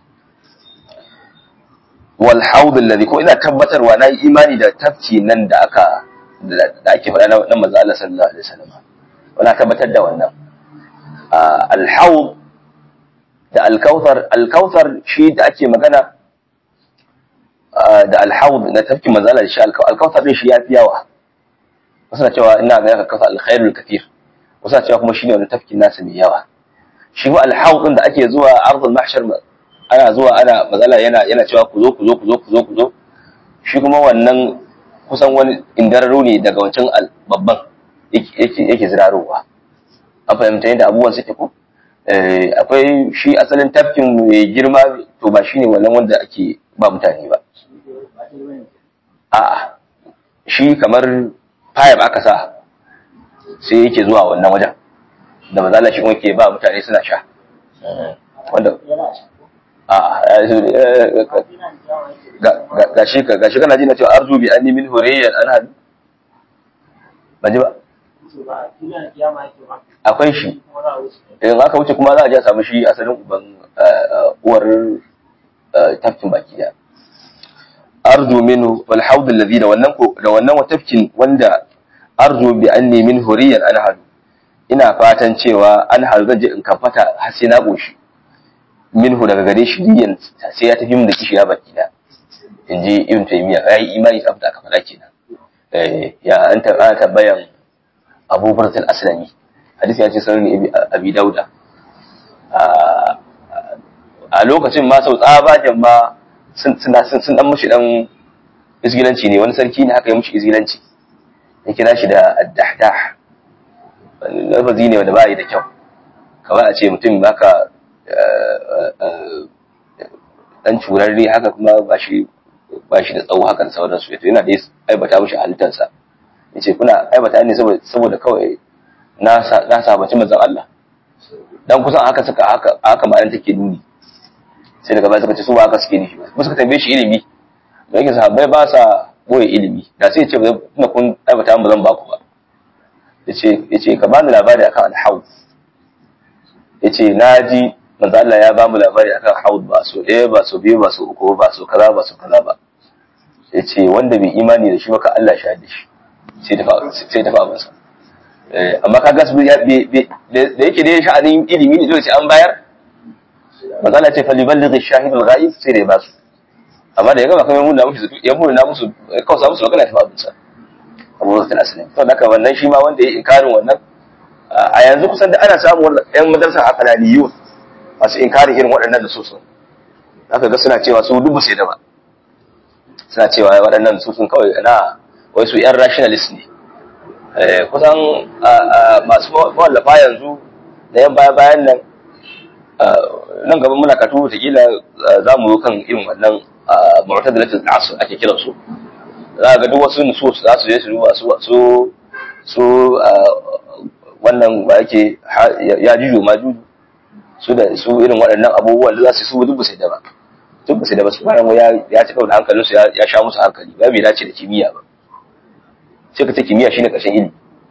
wal haud alladhi ko ina tabbatarwa na yi imani da tafki nan da aka da ake faɗa na manzo Allah sallallahu alaihi wasallam wana tabbatar da wannan al haud da al kautsar al kautsar shi da ake magana da al haud na tafki manzo Allah shi al kautsar din shi yafi yawa wasu na cewa ina ga kautsar al khairul kathir wasu na cewa kuma shine wani tafki nasa mai yawa shi ma al haud din da ake zuwa ardul mahshar ana zuwa ana matsala yana yana cewa ku zo ku zo ku zo ku zo ku zo shi kuma wannan kusan wani indararo ne daga wancan babban yake yake zirarowa an fahimta yadda abubuwan suke ko akwai shi asalin tafkin mai girma to ba shine wannan wanda ake ba mutane ba a'a shi kamar fayab aka sa sai yake zuwa wannan wajen da mazala shi kuma ke ba mutane suna sha wanda gashi gashi kana ji na cewa arzu bi anni min hurayyan an hadu ban ji ba akwai shi in aka wuce kuma za a je a samu shi asalin uban uwar tafkin baki da arzu minhu wal haud alladhi da wannan ko da wannan tafkin wanda arzu bi anni min hurayyan an hadu ina fatan cewa an hadu zan je in kafata har sai na goshi minhu daga gare shi diyan sai ya tafi min da kishi ya baki da in ji ibn taymiya yayi imani da abda aka faɗa kenan eh ya an ta tabbayan abu burtul aslami hadisi ya ce sanin abi dauda a lokacin ma sau tsabajen ma sun sun dan mushi dan isgilanci ne wani sarki ne haka ya mushi isgilanci ya kira shi da addahdah lafazi ne wanda ba yi da kyau kamar a ce mutum baka dan curarre haka kuma ba shi ba shi da tsawo haka da sauransu yato yana da aibata mishi halittarsa ya ce kuna aibata ne saboda kawai na sabaci manzan Allah dan kusan haka suka haka haka ma'anar take nuni sai daga baya suka ce su ba haka suke nufi ba suka tambaye shi ilimi da yake sahabbai ba sa boye ilimi da sai ya ce tunda kun aibata ba zan ba ku ba yace yace ka bani labari akan al-hawl yace naji manzo Allah ya bamu labari akan haud ba so ɗaya ba so biyu ba so uku ba so kaza ba so kaza ba ya ce wanda bai imani da shi ba ka Allah sha da shi sai tafi abinsa amma kaga su da yake da sha'anin ilimi ne dole sai an bayar manzo Allah ce fa liballighi shahid al-ghaib sai da ya basu amma da ya gaba kuma mun musu ya mun na musu kausa musu magana tafi abinsa Abu Bakar Aslam to haka wannan shi ma wanda ya inkarin wannan a yanzu kusan da ana samun yan madrasa aqlaniyun masu inkarin irin waɗannan da susun aka ga suna cewa su dubu sai da ba suna cewa waɗannan susun kawai na wai su yan rationalist ne kusan masu wallafa yanzu da yan baya bayan nan nan gaban muna katu wataƙila za mu kan irin wannan mu'tadilatul asr ake kiran su za ga duk wasu nusus za su je su duba su su su wannan ba yake ya juju ma juju su da su irin waɗannan abubuwan da za su su duk sai da ba duk sai da ba su bayan ya ya ci da hankalin su ya sha musu hankali ba bai dace da kimiyya ba sai ka ta kimiyya shine ƙarshen ilimi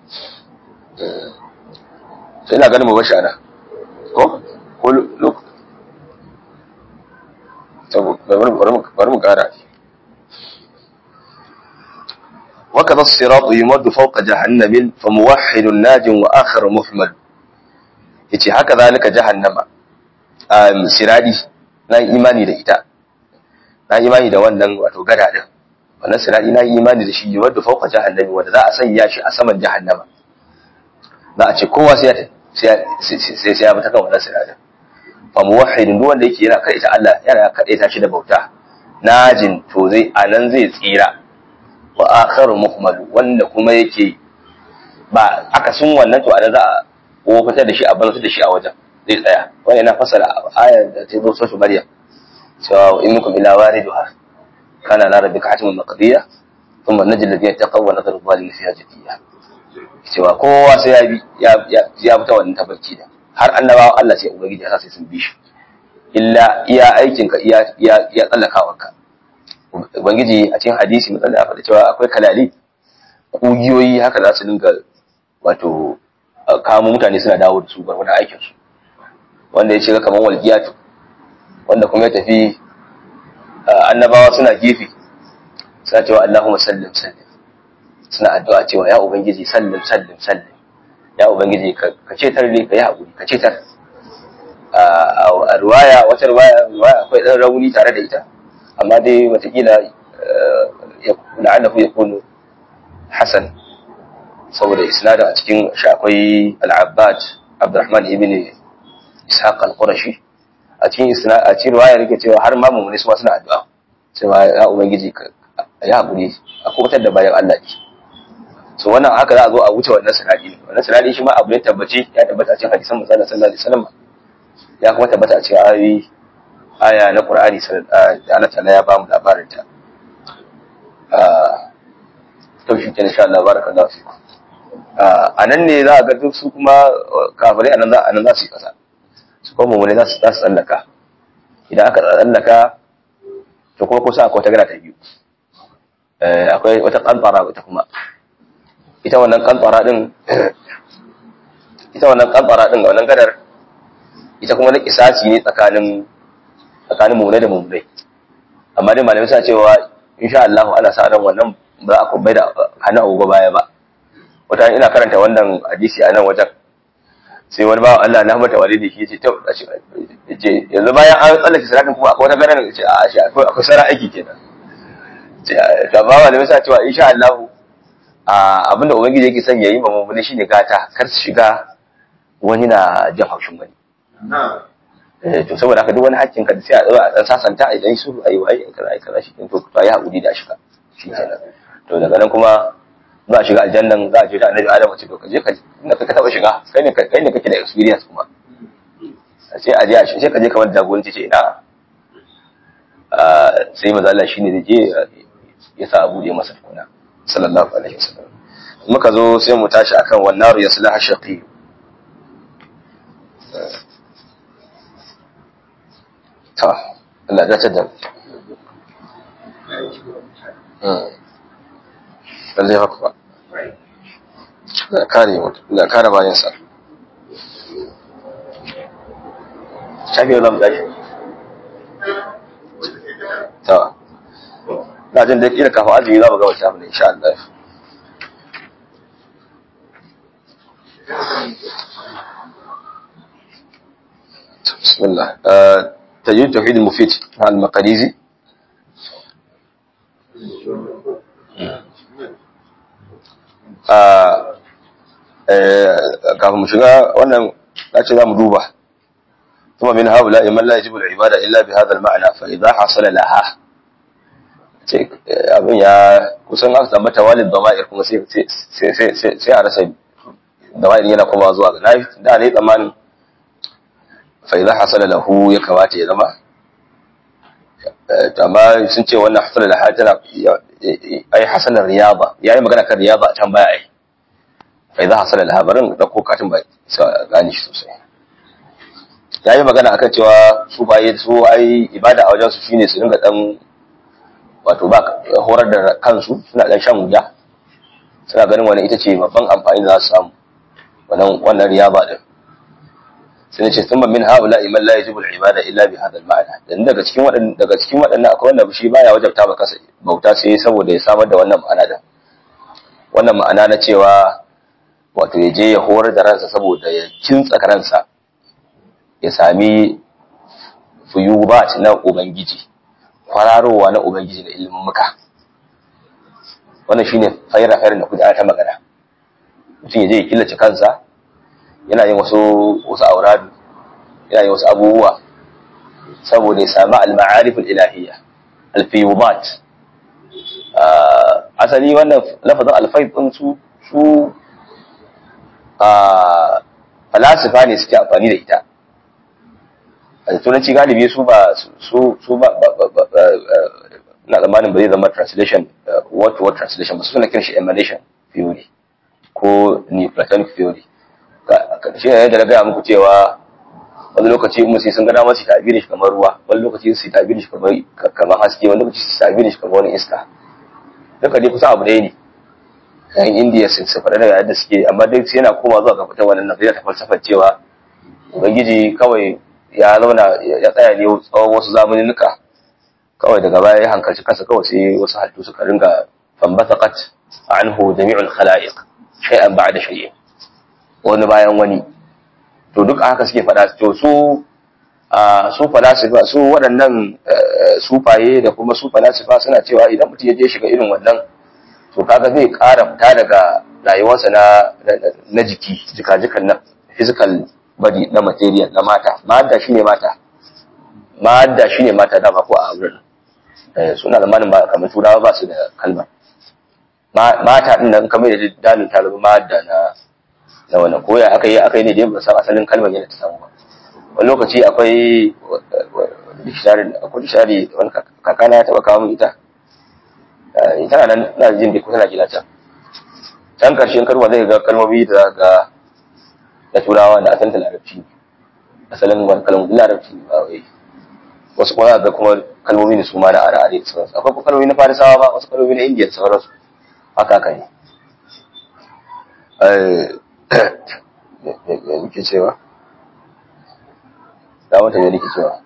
sai ina ganin mu bashi ana ko ko look bari mu kara وكذا الصراط يمد فوق جهنم فموحد ناج واخر محمد yace haka zalika jahannama um siradi na imani da ita na imani da wannan wato gada din wannan siradi na imani da shi yumaddu fawqa jahannami wanda za a sanya shi a saman jahannama za a ce kowa sai sai sai sai ya bi ta kan wannan siradin fa muwahhidin duk wanda yake yana kaita Allah yana kaita shi da bauta najin to zai anan zai tsira wa akharu muhmal wanda kuma yake ba aka sun wannan to anan za a ko fitar da shi a banza da shi a wajen zai tsaya wannan yana fasara ayar da ta zo sura Maryam cewa in minkum illa wariduha kana la rabbika hatimun maqdiya thumma najil ladina taqaw wa nadharu zalimin fiha jathiya cewa kowa sai ya bi ya ya fita wannan tabbaci da har annabawa Allah sai ubangiji ya sa sai sun bi shi illa iya aikin ka iya iya iya tsallakawarka ubangiji a cikin hadisi matsala ya faɗa cewa akwai kalali ƙugiyoyi haka za su dinga wato kamo mutane suna dawo da su gwargwadon aikin su wanda ya shiga kamar walgiyatu wanda kuma ya tafi annabawa suna gefe suna cewa Allahumma sallim sallim suna addu'a cewa ya ubangiji sallim sallim sallim ya ubangiji ka cetar ne ka yi haƙuri ka cetar a ruwaya wata ruwaya akwai ɗan rauni tare da ita amma dai watakila la'allahu ya kunu hasan saboda isnada a cikin shi akwai al'abbad abdurrahman ibn ishaq al-qurashi a cikin isna a cikin riwaya yake cewa har ma mummuni su ma suna addu'a cewa ya ubangiji ya hakuri a kubutar da bayan Allah ne so wannan haka za a zo a wuce wannan sanadi wannan sanadi shi ma abu ne tabbaci ya tabbata a cikin hadisan manzon sallallahu alaihi wasallam ya kuma tabbata a cikin ayoyi aya na Qur'ani da Allah ta'ala ya ba mu labarin ta to shi kenan insha Allah barakallahu fiku a nan ne za a ga duk su kuma kafirai anan za anan za su yi kasa su kuma mu ne za su za su tsallaka idan aka tsallaka to kuma kusa akwai wata gada ta biyu akwai wata kantara ita kuma ita wannan kantara din ita wannan kantara din wannan gadar ita kuma na kisasi ne tsakanin tsakanin mummunai da mummunai amma dai malamai suna cewa insha Allah ana sa ran wannan ba za a bai da hannun agogo baya ba wata ina karanta wannan hadisi a nan wajen sai wani bawan Allah na mata walidi shi yace to yace yanzu bayan an tsallake salatin kuma akwai wata ganin ce a shi akwai akwai sara aiki kenan to ba malamai suna cewa insha Allah abinda ubangiji yake son yayi ma mummuni shine gata kar su shiga wani na jin haushin wani to saboda haka duk wani hakkin ka sai a zo a dan sasanta idan su ayi wai kaza ai kaza shi to to ayi hakuri da shiga shi kenan to daga nan kuma za a shiga aljannan za a je da annabi adam ce to ka je ka inda ka taba shiga kai ne kai ne kake da experience kuma sai a je a shi sai ka je kamar jagoranci ce ina sai maza Allah shine da je ya sa abu da masa tukuna sallallahu alaihi wasallam muka zo sai mu tashi akan wannan yaslaha shaqi ta Allah ya tada lallai haka ba da kare mutu da kare bayansa shafi yau zamu tashi ta na jin da kila kafin azumi za mu gaba shafi da insha Allah بسم الله تجريد توحيد المفيد مع المقاليزي kafin mu shiga wannan ce za mu duba kuma min haula man la yajibu al-ibada illa bi hadha al-ma'na fa idha hasala laha ce abin ya kusan aka zama tawalid dama'ir kuma sai sai sai sai a rasa dama'ir yana kuma zuwa ga nafi da ne tsammanin fa idha hasala lahu ya kamata ya zama amma sun ce wannan hasala laha tana ai hasanar riyaba yayi magana kan riyaba can baya ai fa idza hasala laha barin da ko katin ba sa gani shi sosai ya yi magana akan cewa su baye su ai ibada a wajen su shine su dinga dan wato ba horar da kansu suna dan shan wuya suna ganin wani ita ce babban amfani da za su samu wannan wannan riyaba din sai ce sun min haula iman la yajibu al-ibada illa bi hadha al-ma'na dan daga cikin wadannan daga cikin wadannan akwai wanda shi baya wajabta ba kasa bauta sai saboda ya samar da wannan ma'ana din wannan ma'ana na cewa wato ya je ya horar da ransa saboda ya kintsa ransa ya sami fuyubat na ubangiji kwararowa na ubangiji da ilimin muka wannan shine fayra fayra da kuda ta magana mutum ya je ya killace kansa yana yin wasu wasu auradu yana yin wasu abubuwa saboda ya sami al-ma'arif al-ilahiyya al-fiyubat asali wannan lafazin al-fayd din su su falasifa ne suke amfani da ita a turanci galibi su ba su su ba na tsammanin ba zai zama translation word to word translation ba su suna kiran shi emanation theory ko neoplatonic theory shi ne da na gaya muku cewa wani lokaci in sai sun gana masu tabirin shi kamar ruwa wani lokaci su tabirin shi kamar haske wani lokaci su tabirin shi kamar wani iska duka dai kusa abu ɗaya ne yan indiya sun su faɗa daga yadda suke amma dai sai yana koma zuwa ga fitar wannan nazariya ta falsafar cewa ubangiji kawai ya zauna ya tsaya ne tsawon wasu zamaninnuka kawai daga baya ya hankalci kansa kawai sai wasu halittu suka ringa fambasakat anhu jami'ul khalaiq shay'an ba'da shay'in wani bayan wani to duk haka suke faɗa to su a su falasifa su waɗannan sufaye da kuma su falasifa suna cewa idan mutum ya je shiga irin wannan to kaga zai ƙara fita daga rayuwarsa na na jiki jika-jikan na physical body na material na mata madda shine mata madda shine mata dama ko a wurin suna da manin ba kamar turawa ba su da kalma mata din nan kamar da dalin ta zama madda na na wannan ko ya aka yi aka yi ne da ba san asalin kalmar yadda ta samu ba wani lokaci akwai dictionary akwai dictionary wani kakana ya taba kawo min ita ita nan na jin da kusa na gida can can karshen karwa zai ga kalmomi da ga da turawa da asalin larabci asalin wani kalmomi larabci ba wai wasu kuma ga kuma kalmomi ne su ma na are-are da sauransu akwai kalmomi na farisawa ba wasu kalmomi na indiya da sauransu haka haka ne me nake cewa da wata me nake cewa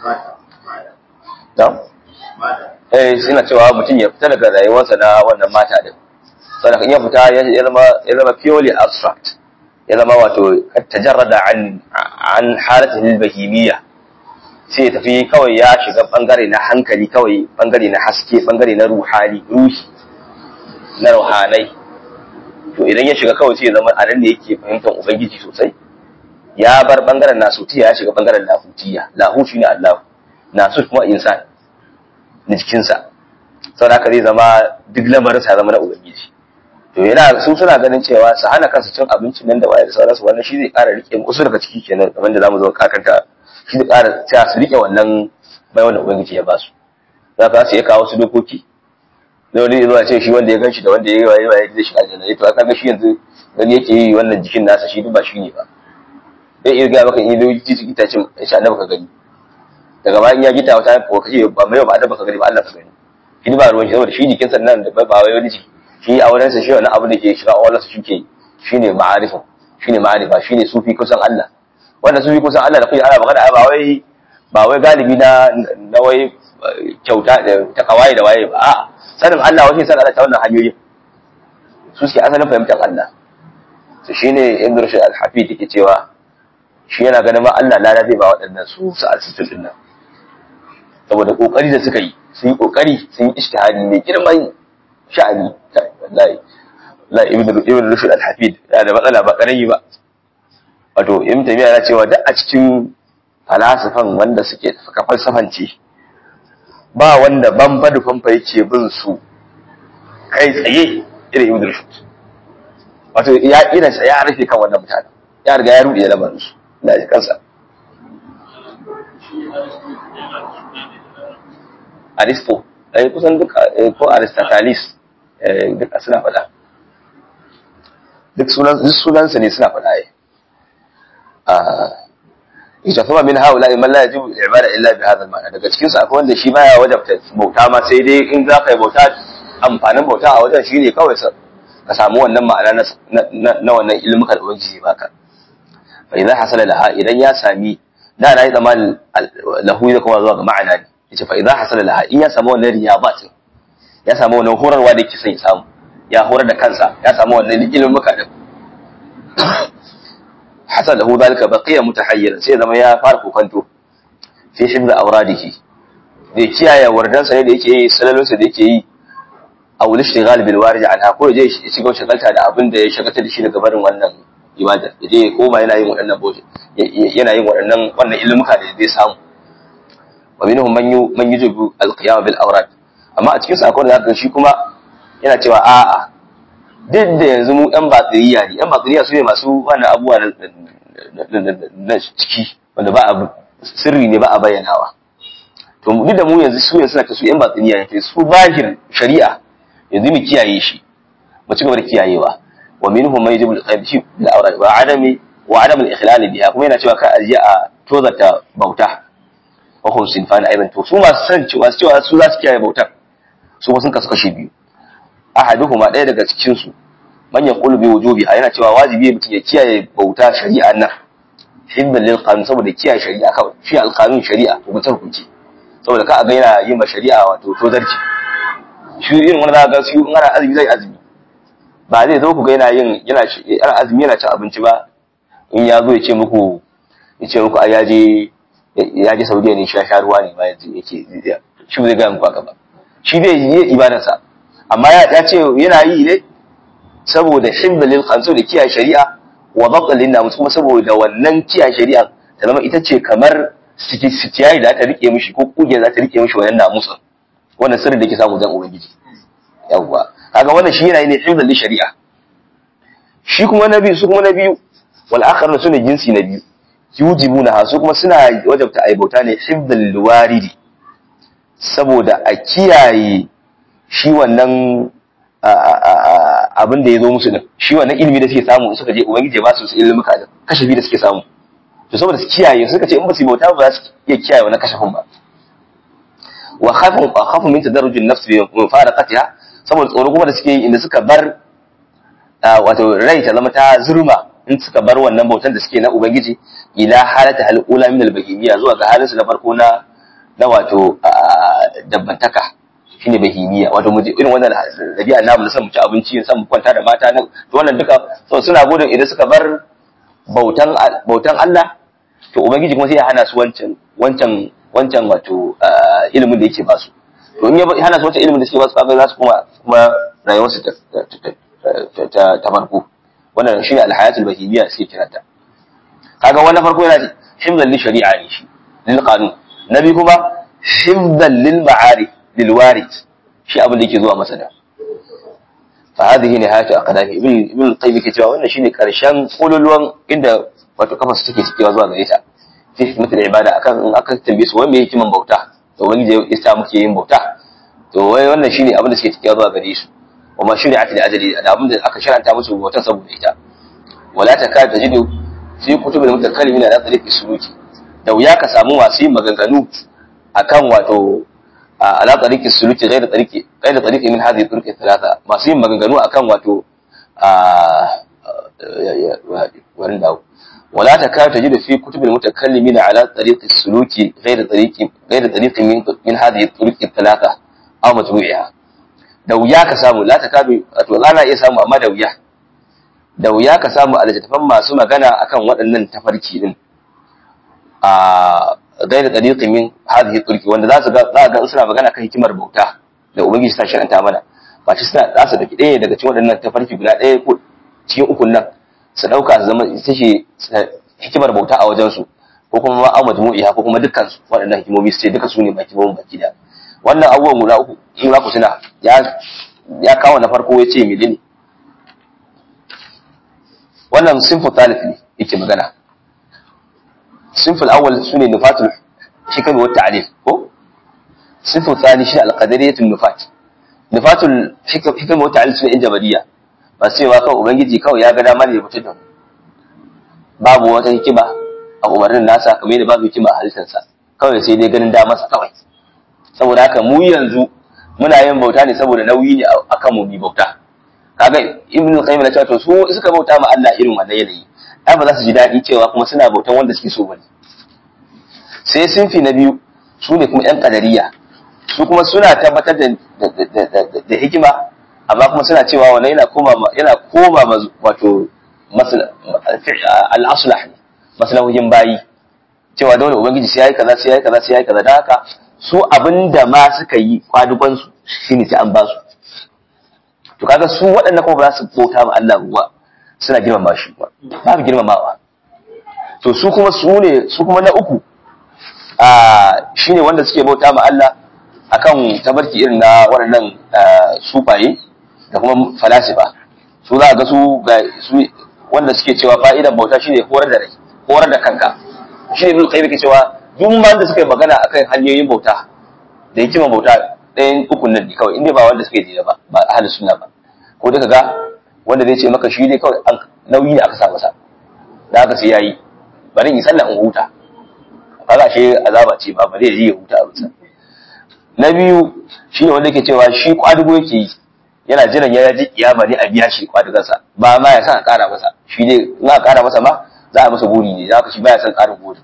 da eh suna cewa mutum ya fita daga rayuwarsa na wannan mata din sannan in ya fita ya zama ya zama purely abstract ya zama wato tajarrada an an halatihi bahimiyya sai ya tafi kawai ya shiga bangare na hankali kawai bangare na haske bangare na ruhani ruhi na ruhanai to idan ya shiga kawai sai ya zama a nan ne yake fahimtar ubangiji sosai ya bar bangaren nasutiya ya shiga bangaren lahutiya lahu shine Allah nasut kuma insan na jikinsa saboda haka zai zama duk lamarin sa zama na ubangiji to yana su suna ganin cewa su hana kansu cin abincin nan da waye da sauransu wannan shi zai ƙara rike wasu daga ciki kenan kamar da zamu zo kakanta shi zai ƙara cewa su rike wannan bai wanda ubangiji ya ba su za ka su iya kawo su dokoki da wani zuwa ce shi wanda ya gan shi da wanda ya yi waye waye zai shiga aljanna to aka ga shi yanzu gani yake yi wannan jikin nasa shi duk ba shi ne ba zai iya gaya maka in yi jiji itacin shi annabi ka gani daga bayan ya gita wata ko kace ba mai ba annabi ka gani ba Allah ka gani shi ba ruwan shi saboda shi jikin sannan da ba wai wani jiki shi a wurin sa shi wani abu da ke shiga Allah su shike shine ma'arifa shine ma'arifa shine sufi kusan Allah wanda sufi kusan Allah da kuke ana magana ba wai ba wai galibi na na wai kyauta da ta kawai da waye ba a'a sanin Allah wace sanin Allah ta wannan hanyoyin su suke asalin fahimtar Allah to shine Ibn Rushd al-Hafid yake cewa shi yana ganin ma Allah lada zai ba waɗannan su su asisul din nan saboda kokari da suka yi sun yi kokari sun yi ishtihadi mai girman sha'ani wallahi la Ibn Ibn Rushd al-Hafid yana da matsala ba karami ba wato Ibn Taymiyyah yana cewa duk a cikin falasifan wanda suke suka falsafance ba wanda bamba da famfa yake bin su kai tsaye irin ibn rushd wato ya irin sa ya rufe kan wannan mutanen ya riga ya rude lamarin su da shi kansa aristo eh kusan duk ko aristotelis eh duk suna faɗa duk sunan duk sunansa ne suna faɗa eh ita kuma min haula man la yajibu al-ibada illa bi hadha al-ma'na daga cikin su akwai wanda shi baya wajabta bauta ma sai dai in za ka yi bauta amfanin bauta a wajen shine kawai sa ka samu wannan ma'ana na na wannan ilmuka da ubangiji baka fa idan hasala laha idan ya sami da na yi tsammanin lahu da kuma zuwa ga ma'ana ne yace fa idan hasala laha in ya samu wannan riyabat ya samu wannan horarwa da yake son ya samu ya horar da kansa ya samu wannan ilmuka din hasal lahu zalika baqiya mutahayyira sai zama ya fara kokanto fi hibza awradihi da kiyaye wardansa ne da yake yi salalunsa da yake yi a wuli shigal bil warij anha ko je shi shiga shagalta da abin da ya shagalta da shi daga barin wannan ibada ya je koma yana yin waɗannan bote yana yin waɗannan wannan ilmuka da zai samu wa minhum man yu man yujibu al qiyam bil awrad amma a cikin sa akwai da zaka shi kuma yana cewa a'a duk da yanzu mu ɗan batsiriya ne ɗan batsiriya su ne masu wannan abubuwa na ciki wanda ba a sirri ne ba a bayyanawa to duk da mu yanzu su yanzu suna kasu ɗan batsiriya ne su bahir shari'a yanzu mu kiyaye shi mu ci gaba da kiyayewa wa minhum man yajibu al-qayb shi da awra wa adami wa adam al-ikhlal biha kuma yana cewa ka aje a tozata bauta wa hum sinfan aidan to su masu san cewa cewa su za su kiyaye bautar su kuma sun kasu kashe biyu ahaduhuma ɗaya daga cikin su man yaqulu bi wujubiha yana cewa wajibi mutum ya kiyaye bauta shari'a nan hibban lil qanun saboda kiyaye shari'a kawai shi alqanun shari'a hukunce hukunci saboda ka ga yana yin ma shari'a wato tozarci shi irin wani zaka ga su in ana azumi zai azumi ba zai zo ku ga yana yin yana yana azumi yana cin abinci ba in ya zo ya ce muku ya ce muku ai ya je ya je Saudiya ne sha sha ruwa ne ba yanzu yake shi zai ga muku haka ba shi zai yi ibadarsa amma ya ce yana yi ne saboda himbalin kansu da kiyaye shari'a wa batsalin namus kuma saboda wannan kiyaye shari'a ta zama ita ce kamar sitiyayi da ta rike mishi ko kuge za ta rike mishi wannan namusa wannan sirri da ke samu dan ubangiji yawwa kaga wannan shi yana yi ne himbalin shari'a shi kuma na biyu su kuma na biyu wal akhar su ne jinsi na biyu yujibuna su kuma suna wajabta aibauta ne himbalil waridi saboda a kiyaye shi wannan abin da ya zo musu din shi wannan ilimi da suke samu suka je ubangiji ba su su ilimin ka kashafi da suke samu to saboda su kiyaye suka ce in ba su bauta ba za su iya kiyaye wannan kashafin ba wa khafu khafu min tadarrujin nafs bi mufaraqatiha saboda tsoro kuma da suke yi inda suka bar wato rai ta zama ta zurma in suka bar wannan bautan da suke na ubangiji ila halata hal ula min al bahimiyya zuwa ga halin su na farko na na wato dabbantaka shine bahimiya wato mu irin wannan dabi'a namu na san mu ci abinci san mu kwanta da mata nan to wannan duka so suna gudun idan suka bar bautan bautan Allah to ubangiji kuma sai ya hana su wancan wancan wancan wato ilimin da yake ba su to in ya hana su wancan ilimin da suke ba su kaga za su kuma kuma rayuwar su ta ta ta farko wannan shine alhayatul bahimiya suke kiranta kaga wannan farko yana himzan li shari'a ne shi lil qanun nabi kuma himzan lil ma'arif lilwarid shi abin da yake zuwa masa da fa hadhihi nihayatu aqdami ibn ibn al-qayyim yake cewa wannan shine karshen kololuwan inda wato kafa su take cikewa zuwa gare ta fi hikmatul ibada akan in aka tambaye su wai me hikiman bauta to wani da ya sa muke yin bauta to wai wannan shine abin da suke cikewa zuwa gare su wa ma shari'at li ajali da abin da aka sharanta musu bautan saboda ita wala takad tajidu fi kutubil mutakallimin ala tariqi suluki da wuya ka samu masu yin maganganu akan wato على طريق السلوك غير طريق غير طريق من هذه الطرق الثلاثه ما سين maganganu akan wato wurin dawo ولا تكاد تجد في كتب المتكلمين على طريق السلوك غير طريق غير طريق من من هذه الطرق الثلاثه او مجموعها da wuya ka samu la takadu wato ana iya samu amma da wuya da wuya ka samu a littattafan masu magana akan waɗannan tafarki din a gaira tariqi min hadhihi turki wanda za su ga za ga suna magana kan hikimar bauta da ubangiji ta sharanta mana ba shi suna za su daki ɗaya daga cikin waɗannan tafarki guda ɗaya ko cikin ukun nan su ɗauka su zama ita ce hikimar bauta a wajen su ko kuma ma an majmu'i ko kuma dukkan su waɗannan hikimomi su ce duka su ne baki bawon baki da wannan abubuwan guda uku in za ku tuna ya ya kawo na farko ya ce menene wannan sinfu talif ne yake magana الصنف الأول سنة نفات الحكم والتعليل هو الصنف الثاني شيء القدرية النفات نفات الحكم والتعليل سنة الجبلية بس سوى كو ubangiji kawai ya ga dama ne mutum da babu wata hikima a umarnin nasa kamar yadda babu hikima a halittarsa kawai sai dai ganin damarsa kawai saboda haka mu yanzu muna yin bauta ne saboda nauyi ne akan mu bi bauta kaga ibn qayyim na cewa to su suka bauta ma Allah irin wannan yanayi ai ba za su ji daɗi cewa kuma suna bautan wanda suke so bane sai sinfi na biyu su ne kuma yan kadariya su kuma suna tabbatar da da hikima amma kuma suna cewa wannan yana koma yana koma wato al-aslah ne maslahohin bayi cewa dole ubangiji sai yayi kaza sai yayi kaza sai yayi kaza dan haka su abinda ma suka yi kwaduban su shine sai an ba su to kaga su waɗannan kuma ba za su bauta ma Allah ba suna girmama shi ba babu girmamawa to su kuma su ne su kuma na uku a shine wanda suke bauta ma Allah akan tabarki irin na waɗannan sufaye da kuma falasifa su za a ga su ga su wanda suke cewa fa'idan bauta shine horar da rai horar da kanka shi ne kai yake cewa duk ma da suka yi magana akan hanyoyin bauta da hikima bauta ɗayan ukun nan ne kawai inda ba wanda suka yi ba ba ahlus sunna ba ko duka ga wanda zai ce maka shi ne kawai nauyi ne aka sa masa da haka sai yayi bari in sallah in huta kaga shi azaba ce ba bari ya huta a rusa na biyu shine wanda yake cewa shi kwadugo yake yi yana jiran ya ji kiyama ne a biya shi kwadugansa ba ma ya san a kara masa shi ne in a kara masa ma za a masa buri ne za ka shi baya son karin buri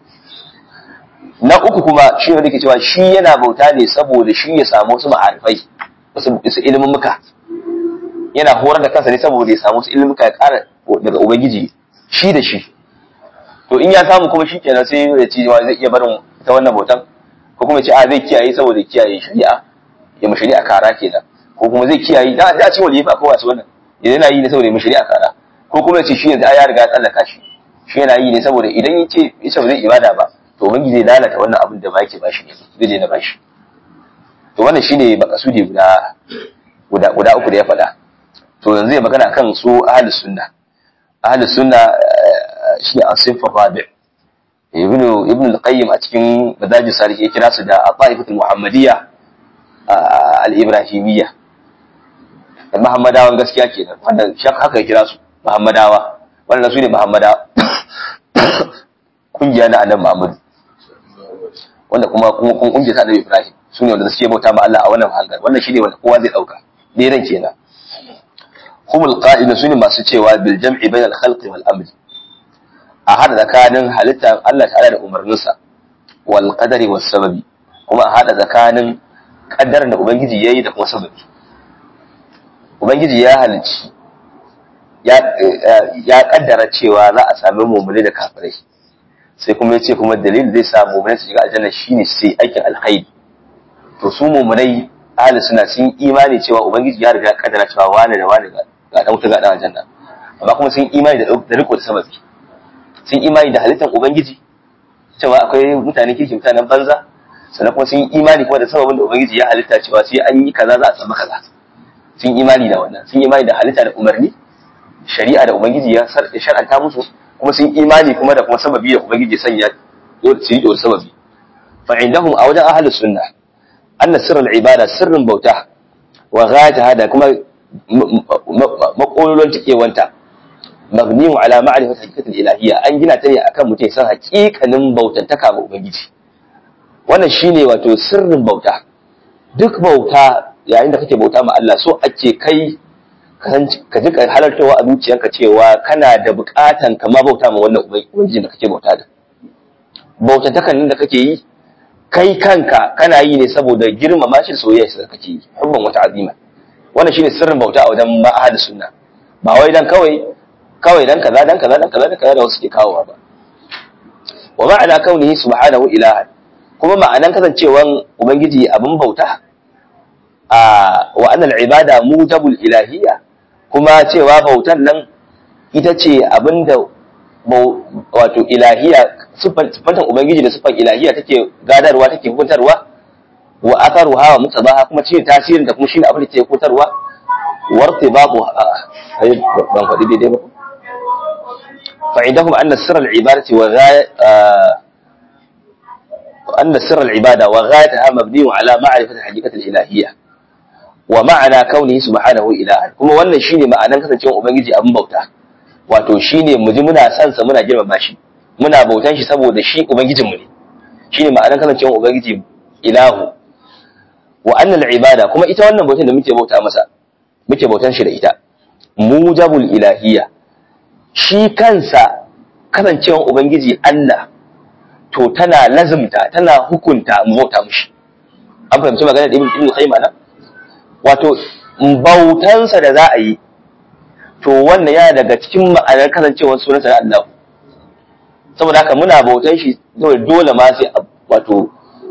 na uku kuma shi wanda ke cewa shi yana bauta ne saboda shi ya samu wasu ma'arifai wasu ilimin muka yana horar da kansa ne saboda ya samu wasu ilimin muka ya kara daga ubangiji shi da shi to in ya samu kuma shi kenan sai ya ci zai iya barin ta wannan bautan ko kuma ya ce a zai kiyaye saboda kiyaye shari'a ya mu shari'a kara kenan ko kuma zai kiyaye da da ce wani yafi akwai wasu wannan yana yi ne saboda ya mu shari'a kara ko kuma ya ce shi yanzu ya riga ya tsallaka shi shi yana yi ne saboda idan ya ce ya ce ba zai ibada ba to ubangi zai lalata wannan abin da ba yake bashi ne zai je na bashi to wannan shine makasudi guda guda guda uku da ya faɗa to yanzu ya magana kan su ahlus sunna ahlus sunna shine asifar rabi ibn ibn al-qayyim a cikin madaji sarih ya kira su da al-ta'ifatul muhammadiyya al-ibrahimiyya muhammadawan gaskiya kenan wannan shak haka ya kira su muhammadawa wannan su ne muhammada kungiya na annabi muhammad wanda kuma kuma kungiya ta annabi ibrahim su ne wanda suke bauta ma Allah a wannan hangar wannan shine wanda kowa zai dauka daidan kenan humul qa'idun su ne masu cewa bil jam'i bainal khalqi wal amri a hada tsakanin halittar Allah ta'ala da umarninsa wal qadari was sababi kuma a hada tsakanin kaddarar da ubangiji yayi da kuma sababi ubangiji ya halicci ya kaddara cewa za a sami mummune da kafirai sai kuma ya ce kuma dalilin zai sa mummune su shiga aljanna shine sai aikin alkhairi to su mummunai ahli suna sun imani cewa ubangiji ya riga ya kaddara cewa wani da wani ga dan wuta ga dan aljanna amma kuma sun imani da da riko da sababi sun imani da halittar ubangiji cewa akwai mutane kirki mutanen banza sannan kuma sun imani kuma da sababin da ubangiji ya halitta cewa sai an yi kaza za a samu kaza sun imani da wannan sun imani da halitta da umarni shari'a da ubangiji ya shar'anta musu kuma sun imani kuma da kuma sababi da ubangiji sanya su yi da sababi fa indahum a wajen ahlus sunna anna sirrul ibada sirrin bauta wa ghayataha da kuma makololon tikewanta mabniun ala ma'rifati hakikatul ilahiyya an gina ta ne akan mutum san hakikanin bautantaka ga ubangiji wannan shine wato sirrin bauta duk bauta yayin da kake bauta ma Allah so ake kai ka ji halartawa a zuciyarka cewa kana da bukatan kama bauta ma wannan ubangiji da kake bauta da bautatakan nan da kake yi kai kanka kana yi ne saboda girmama shi da soyayya da kake yi hubban wata azima wannan shine sirrin bauta a wajen ma'ahad sunna ba wai dan kawai kawai dan kaza dan kaza dan kaza dan kaza da wasu ke kawowa ba wa ma'ana kaunihi subhanahu ilahan kuma ma'anan kasancewan ubangiji abin bauta a wa annal ibada mujabul ilahiyya kuma cewa bautan nan ita ce abinda wato ilahiya sifantan ubangiji da sifan ilahiya take gadarwa take hukuntarwa wa atharuha wa mutabaha kuma ce tasirin da kuma shine abin da take hukuntarwa wartibabu ai ban faɗi daidai ba fa indahum anna sirr al-ibadati wa أن سر العبادة وغايتها مبني على معرفة الحقيقة الإلهية ومعنى كونه سبحانه إلها كما wannan shine ma'anan kasancewar ubangiji abin bauta wato shine mu ji muna san sa muna girmama shi muna bautan shi saboda shi ubangijinmu ne shine ma'anar kasancewar ubangiji ilahu wa annal ibada kuma ita wannan bautan da muke bauta masa muke bautan shi da ita mujabul ilahiyya shi kansa kasancewar ubangiji Allah to tana lazimta tana hukunta mu bauta mushi an fahimci magana da ibn ibn qayyim ana wato bautansa da za a yi to wannan yana daga cikin ma'anar kasancewar sunansa na Allah saboda haka muna bautan shi dole dole ma sai wato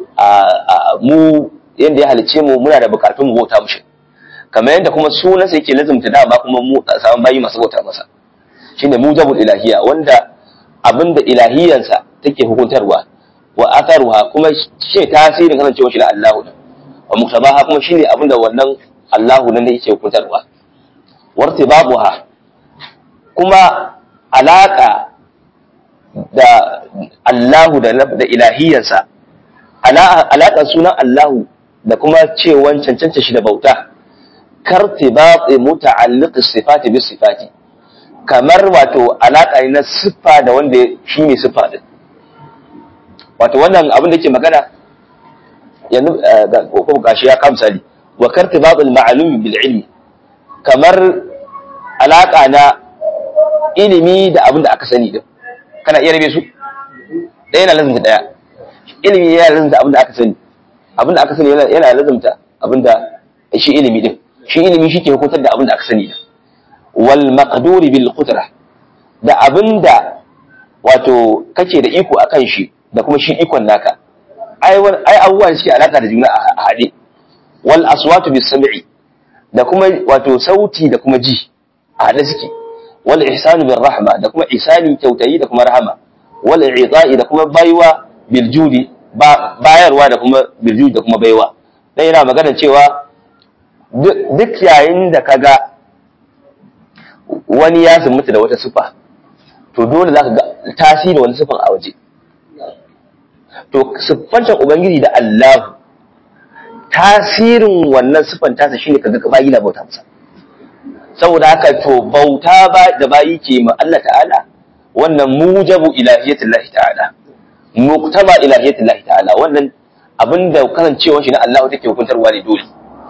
a mu yanda ya halice mu muna da bukatun mu bauta mushi kamar yadda kuma sunansa yake lazimta da ba kuma mu saman bayi masu bauta masa shine mujabul ilahiyya wanda abinda ilahiyansa take hukuntarwa wa atharuha kuma shi tasirin kasancewar shi na Allahu ne wa muktabaha kuma shine abinda wannan Allahu nan yake hukuntarwa wartibabuha kuma alaka da Allahu da da ilahiyansa alaka sunan Allahu da kuma cewan cancanta shi da bauta kartibati muta'alliq sifati bis sifati kamar wato alaƙa ne na siffa da wanda shi ne siffa din wato wannan abin da ke magana yanzu ko gashi ya kamsali wa kartibabul ma'lum bil ilmi kamar alaƙa na ilimi da abin da aka sani din kana iya rabe su ɗaya na lazumta ɗaya ilimi yana lazumta abin da aka sani abin da aka sani yana lazumta abin da shi ilimi din shi ilimi shi ke hukuntar da abin da aka sani din wal maqduri bil qudra da abinda wato kake da iko akan shi da kuma shi ikon naka ai ai abubuwa da suke alaka da juna a hade wal aswatu bis sam'i da kuma wato sauti da kuma ji a hade suke wal ihsanu bir rahma da kuma ihsani kyautayi da kuma rahama wal i'ta'i da kuma baiwa bil judi bayarwa da kuma bil judi da kuma baiwa dan yana magana cewa duk yayin da kaga wani ya mutu da wata sifa to dole za ka ga tasiri wani sifan a waje to siffancan ubangiji da Allah tasirin wannan siffan tasa shine kaga ka bayi na bauta masa saboda haka to bauta ba da bayi ke ma Allah ta'ala wannan mujabu ilahiyatillahi ta'ala muqtaba ilahiyatillahi ta'ala wannan abinda kasancewar shi na Allah take hukuntarwa ne dole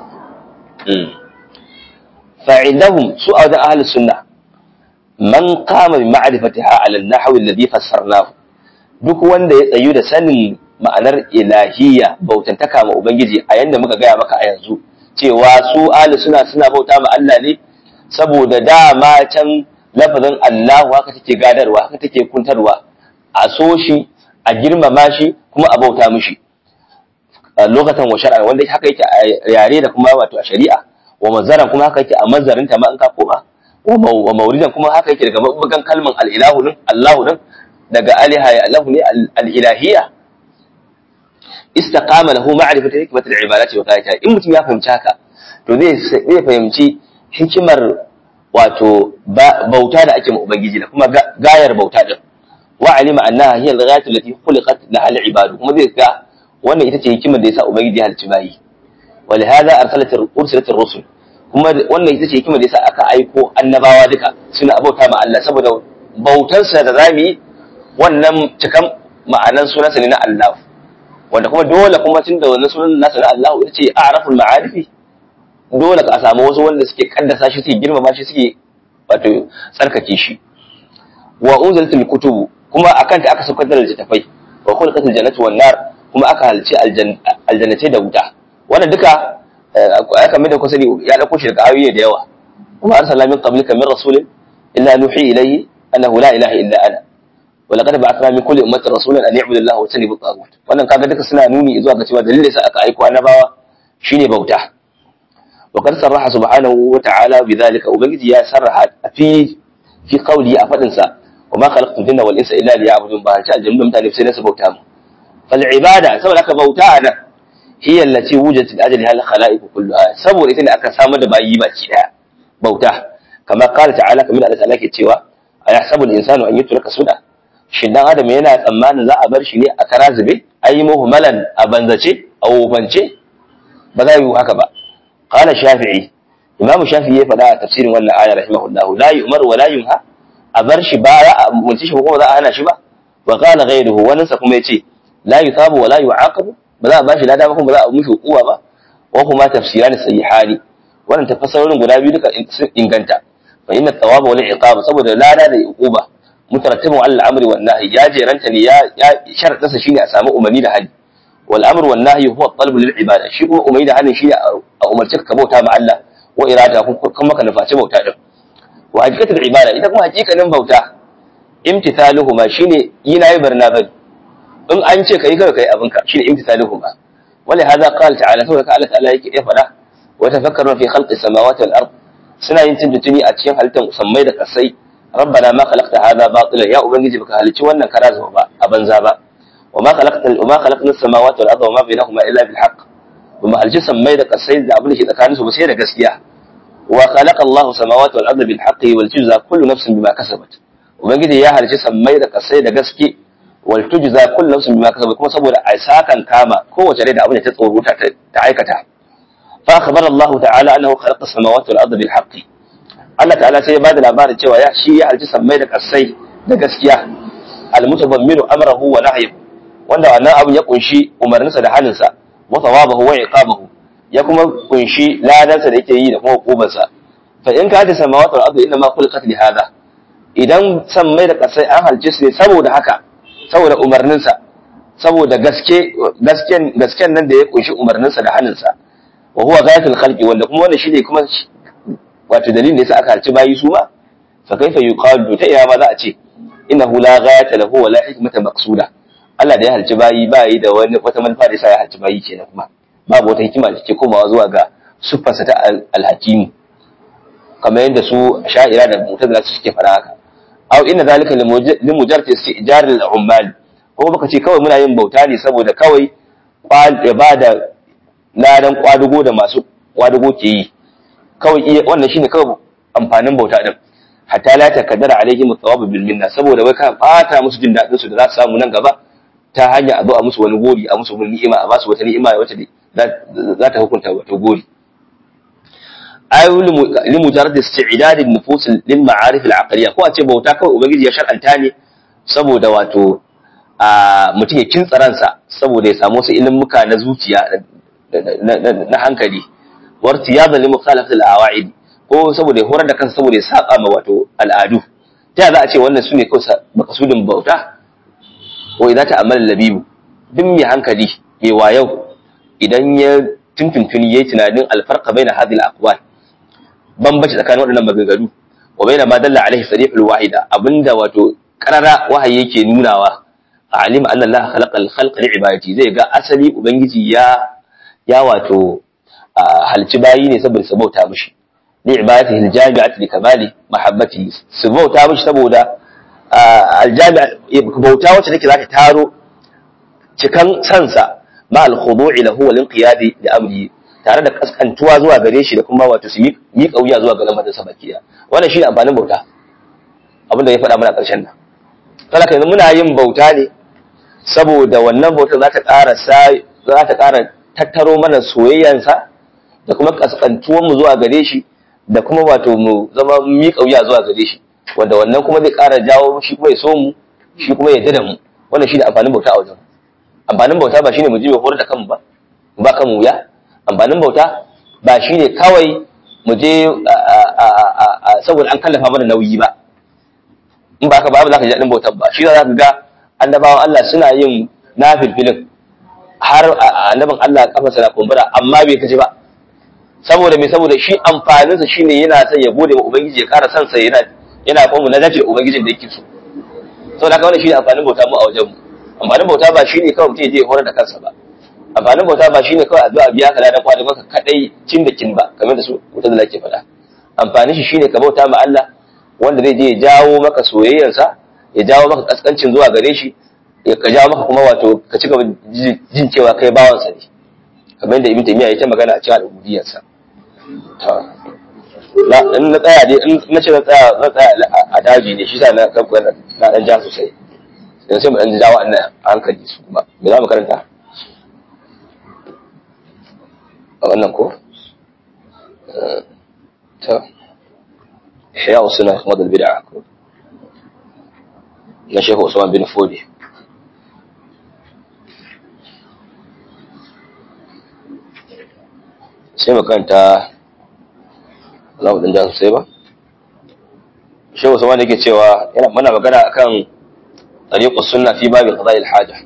فعندهم سؤال أهل السنة من قام بمعرفتها على النحو الذي فسرناه duk wanda ya tsayu da sanin ma'anar ilahiyya bautantaka ma ubangiji a yanda muka gaya maka a yanzu cewa su ahli suna suna bauta ma Allah ne saboda dama can lafazin Allahu haka take gadarwa haka take kuntarwa a so shi a girmama shi kuma a bauta mishi lokacin wa shar'a wanda haka yake a yare da kuma wato a shari'a wa mazaran kuma haka yake a mazarin ta ma in ka koma wa mauridan kuma haka yake daga mabugan kalman al-ilahu din Allahu din daga aliha ya Allahu ne al-ilahiyya istaqama lahu ma'rifatu hikmati al-ibadati wa qayata in mutum ya fahimci haka to zai zai fahimci hikimar wato bauta da ake ma ubangiji da kuma gayar bauta din wa alima annaha hiya al-ghayatu allati khuliqat laha al-ibadu kuma zai ga wannan ita ce hikimar da yasa ubangiji ya halicci bayi ولهذا ارسلت ارسلت الرسل kuma wannan ita ce hikimar da yasa aka aiko annabawa duka suna abauta ma Allah saboda bautarsa da zamu yi wannan cikan ma'anan sunansa ne na Allah wanda kuma dole kuma tun da wannan sunan nasa na Allah ita ce a'raful ma'arifi dole ka samu wasu wanda suke kaddasa shi suke girmama shi suke wato tsarkake shi wa unzilatul kutubu kuma akan ta aka saukar da littattafai wa khulqatul jannatu wan nar kuma aka halci aljannatai da wuta wannan duka aka mai da kusa ya dauko shi daga ayoyi da yawa kuma arsalna min qablika min rasulin illa nuhi ilayhi annahu la ilaha illa ana wa laqad ba'athna min kulli ummatin rasulan an ya'budu allaha wa yajtanibu at wannan kaga duka suna nuni zuwa ga cewa dalilin sa aka aiko annabawa shine bauta wa qad sarraha subhanahu wa ta'ala bidhalika ubangiji ya sarraha fi fi qawli a fadin sa wa ma khalaqtu jinna wal insa illa liya'budun ba ta aljannu mutane sai su bauta mu fal ibada saboda aka bauta anan hiya allati wujidat li ajliha al-khalaiq kulluha saboda ita ne aka samar da bayi baki daya bauta kamar qala ta'ala kamar Allah ta'ala ke cewa ayahsabu al-insanu an yutraka suda shin dan adam yana tsammanin za a bar shi ne a kara zube ayi muhmalan a banzace a wofance ba za yi haka ba qala shafi'i imam shafi'i ya faɗa a tafsirin wannan aya rahimahullahu la yu'mar wa la yunha a bar shi ba za a mulci shi ko ba za a hana shi ba wa qala ghayruhu wannan sa kuma yace la yusabu wa la yu'aqabu ba za a bashi lada ba kuma ba za a mishi hukuma ba wa kuma tafsiran sahihani wannan tafsirin guda biyu duka sun inganta fa inna thawaba wal iqaba saboda lada da uquba mutarattibun al amri wan nahyi ya jeranta ne ya sharadin sa shine a samu umarni da hali wal amru wan nahyi huwa talab lil ibada shi kuma umarni da halin shine a umarci ka bauta ma Allah wa irada kuma ka nufaci bauta din wa hakikatul ibada ita kuma hakikanin bauta imtithaluhuma shine yi nayi barna bari in an ce kai kai kai abinka shine imtithaluhuma wala hada qala ta'ala saboda Allah ta'ala yake ya fada wa tafakkaru fi khalqis samawati wal ard suna yin tuntuni a cikin halittar sammai da kasai rabbana ma khalaqta hadha batilan ya ubangiji baka halicci wannan kara zuwa ba a banza ba wa ma khalaqta wa ma khalaqna as-samawati wal arda wa ma bainahuma illa bil haqq wa ma halicci sammai da kasai da abin da ke tsakanin su ba sai da gaskiya wa khalaqa Allahu samawati wal arda bil haqqi wal tujza kullu nafsin bima kasabat ubangiji ya halicci sammai da kasai da gaske wal tujza kullu nafsin bima kasabat kuma saboda a sakan kama kowace rai da abin da ta tsoro ta aikata fa akhbara Allah ta'ala annahu khalaqa as-samawati wal arda bil haqqi Allah ta'ala sai ya bada labarin cewa ya shi ya halci sammai da kasai da gaskiya al-mutabammiru amrahu wa nahyi wanda wannan abin ya kunshi umarninsa da haninsa wa thawabahu wa iqabahu ya kuma kunshi ladansa da yake yi da kuma hukubarsa fa in ka ta samawati wal ardu inna ma khuliqat li hada idan sammai da kasai an halce su ne saboda haka saboda umarninsa saboda gaske gasken gasken nan da ya kunshi umarninsa da haninsa wa huwa ghayatul khalqi wanda kuma wannan shine kuma wato dalilin da yasa aka halci bayi su ma fa kaifa yuqalu ta iya ma za a ce innahu la ghayata lahu wa la hikmata maqsuda Allah da ya halci bayi bayi da wani wata manufa da yasa ya halci bayi kenan kuma babu wata hikima da take komawa zuwa ga siffarsa ta alhakimu kamar yadda su sha'ira da mutazila su suke fara haka aw inna zalika limujarrad istijar al-ummal ko baka ce kawai muna yin bauta ne saboda kawai ya bada ladan kwadugo da masu kwadugo ke yi kawai wannan shine kawai amfanin bauta din hatta la takaddara alaihim thawab bil minna saboda wai ka bata musu jin dadin su da za su samu nan gaba ta hanya a zo a musu wani gori a musu wani ni'ima a basu wata ni'ima wacce za ta hukunta wata gori ay li mujarrad isti'dad an-nufus lil ma'arif al-aqliyya ko a ce bauta kawai ubangiji ya shar'anta ne saboda wato a mutum ya kintsa ransa saboda ya samu wasu ilimuka na zuciya na hankali wartiyadan li mukhalafat al-awa'id ko saboda ya horar da kansa saboda ya saba ma wato al'adu ta za a ce wannan sune kawai makasudin bauta ko idan ta amal labibu duk mai hankali mai wayau idan ya tuntuntuni yayi tunanin alfarqa baina hadhihi al-aqwal bambanci tsakanin waɗannan maganganu wa baina ma dalla alaihi sarihul wahida abinda wato karara wahayi yake nunawa alima anna Allah khalaqa al-khalqa li ibadati zai ga asali ubangiji ya ya wato halci bayi ne saboda su bauta mishi li ibadatihi al-jami'ati li kamali mahabbati su bauta mishi saboda al-jami'a bauta wacce take zaka taro cikan sansa ma al-khudu'i lahu wal inqiyadi li amri tare da kaskantuwa zuwa gare shi da kuma wato su yi kauya zuwa ga lamarin sa bakiya wannan shine amfanin bauta abinda ya faɗa mana ƙarshen nan saboda yanzu muna yin bauta ne saboda wannan bautar za ta ƙara za ta ƙara tattaro mana soyayyansa da kuma kaskantuwan mu zuwa gare shi da kuma wato mu zama mi kauya zuwa gare shi wanda wannan kuma zai ƙara jawo shi kuma ya so mu shi kuma ya dada mu wannan shine amfanin bauta a wajen amfanin bauta ba shine mu ji mai horar da kanmu ba ba kan wuya amfanin bauta ba shine kawai mu je saboda an kallafa mana nauyi ba in ba ka ba za ka ji daɗin bautar ba shi za ka ga annabawan Allah suna yin nafilfilin har annabin Allah kafarsa na kumbura amma bai kaji ba saboda me saboda shi amfaninsa shine yana son ya gode wa ubangiji ya ƙara son sa yana yana kuma na dace da ubangijin da yake so saboda haka wannan shine amfanin bauta mu a wajen mu amfanin bauta ba shine kawai mutum ya je ya horar da kansa ba amfanin bauta ba shine kawai addu'a biya ka ladan kwada maka kadai cin da kin ba kamar da su wuta da lake faɗa amfanin shi shine ka bauta ma Allah wanda zai je ya jawo maka soyayyarsa ya jawo maka kaskancin zuwa gare shi ya ka jawo maka kuma wato ka ci gaba jin cewa kai bawansa ne kamar yadda ibn taymiya ya ta magana a cikin al'ubudiyarsa na in na tsaya dai in na ce na tsaya na tsaya a daji ne shi sa na kanku na dan ja sosai yanzu sai mu dan jawo annan hankali su kuma me za mu karanta a wannan ko ta ihya usuna kuma da bid'a ko na shehu usman bin fodi sai makanta za mu ɗan ja sosai ba shehu sama da yake cewa yana mana magana akan tariqu sunna fi babi qada'i al-haja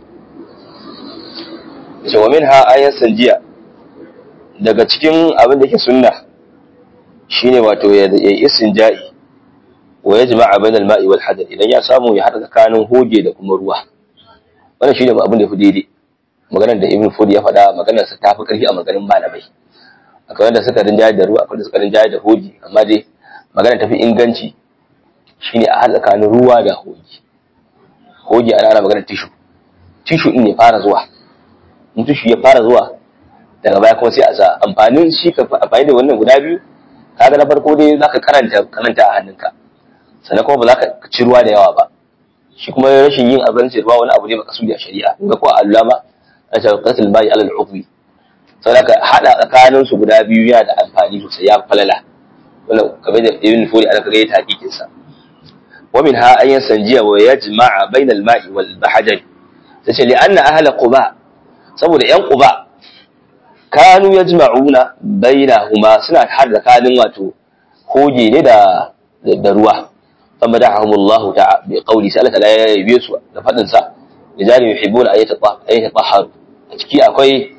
ce wa minha ayan sanjiya daga cikin abin da yake sunna shine wato ya istinja'i wa yajma'a bainal ma'i wal hadath idan ya samu ya hada tsakanin hoge da kuma ruwa wannan shine abin da ya fi daidai maganar da ibn fudi ya faɗa maganar sa ta fi ƙarfi a maganin malamai akwai wanda suka rinjaye da ruwa akwai wanda suka rinjaye da hoji amma dai maganar tafi inganci shine a haɗa tsakanin ruwa da hoji hoji ana ana maganar tishu tishu din ne fara zuwa in tishu ya fara zuwa daga baya kuma sai a sa amfanin shi ka amfani da wannan guda biyu kaga na farko dai zaka karanta karanta a hannunka sannan kuma ba za ka ci ruwa da yawa ba shi kuma rashin yin abinci ruwa wani abu ne baka sudi a shari'a ga ko Allah ma a shaqatul bai alal uqbi saboda hada tsakanin su guda biyu yana da amfani sosai ya falala wannan kamar da ibn furi ana kaga ta hakikin sa wa min ha ayyan sanjiya wa yajma'a bayna al ma'i wal bahjari tace li anna ahla quba saboda yan quba kanu yajma'una bainahuma suna hada tsakanin wato hoge ne da da ruwa فمدحهم الله تعالى بقوله سألة لا يبيس لفضل سا لذلك يحبون أن يتطهروا أتكي أكوي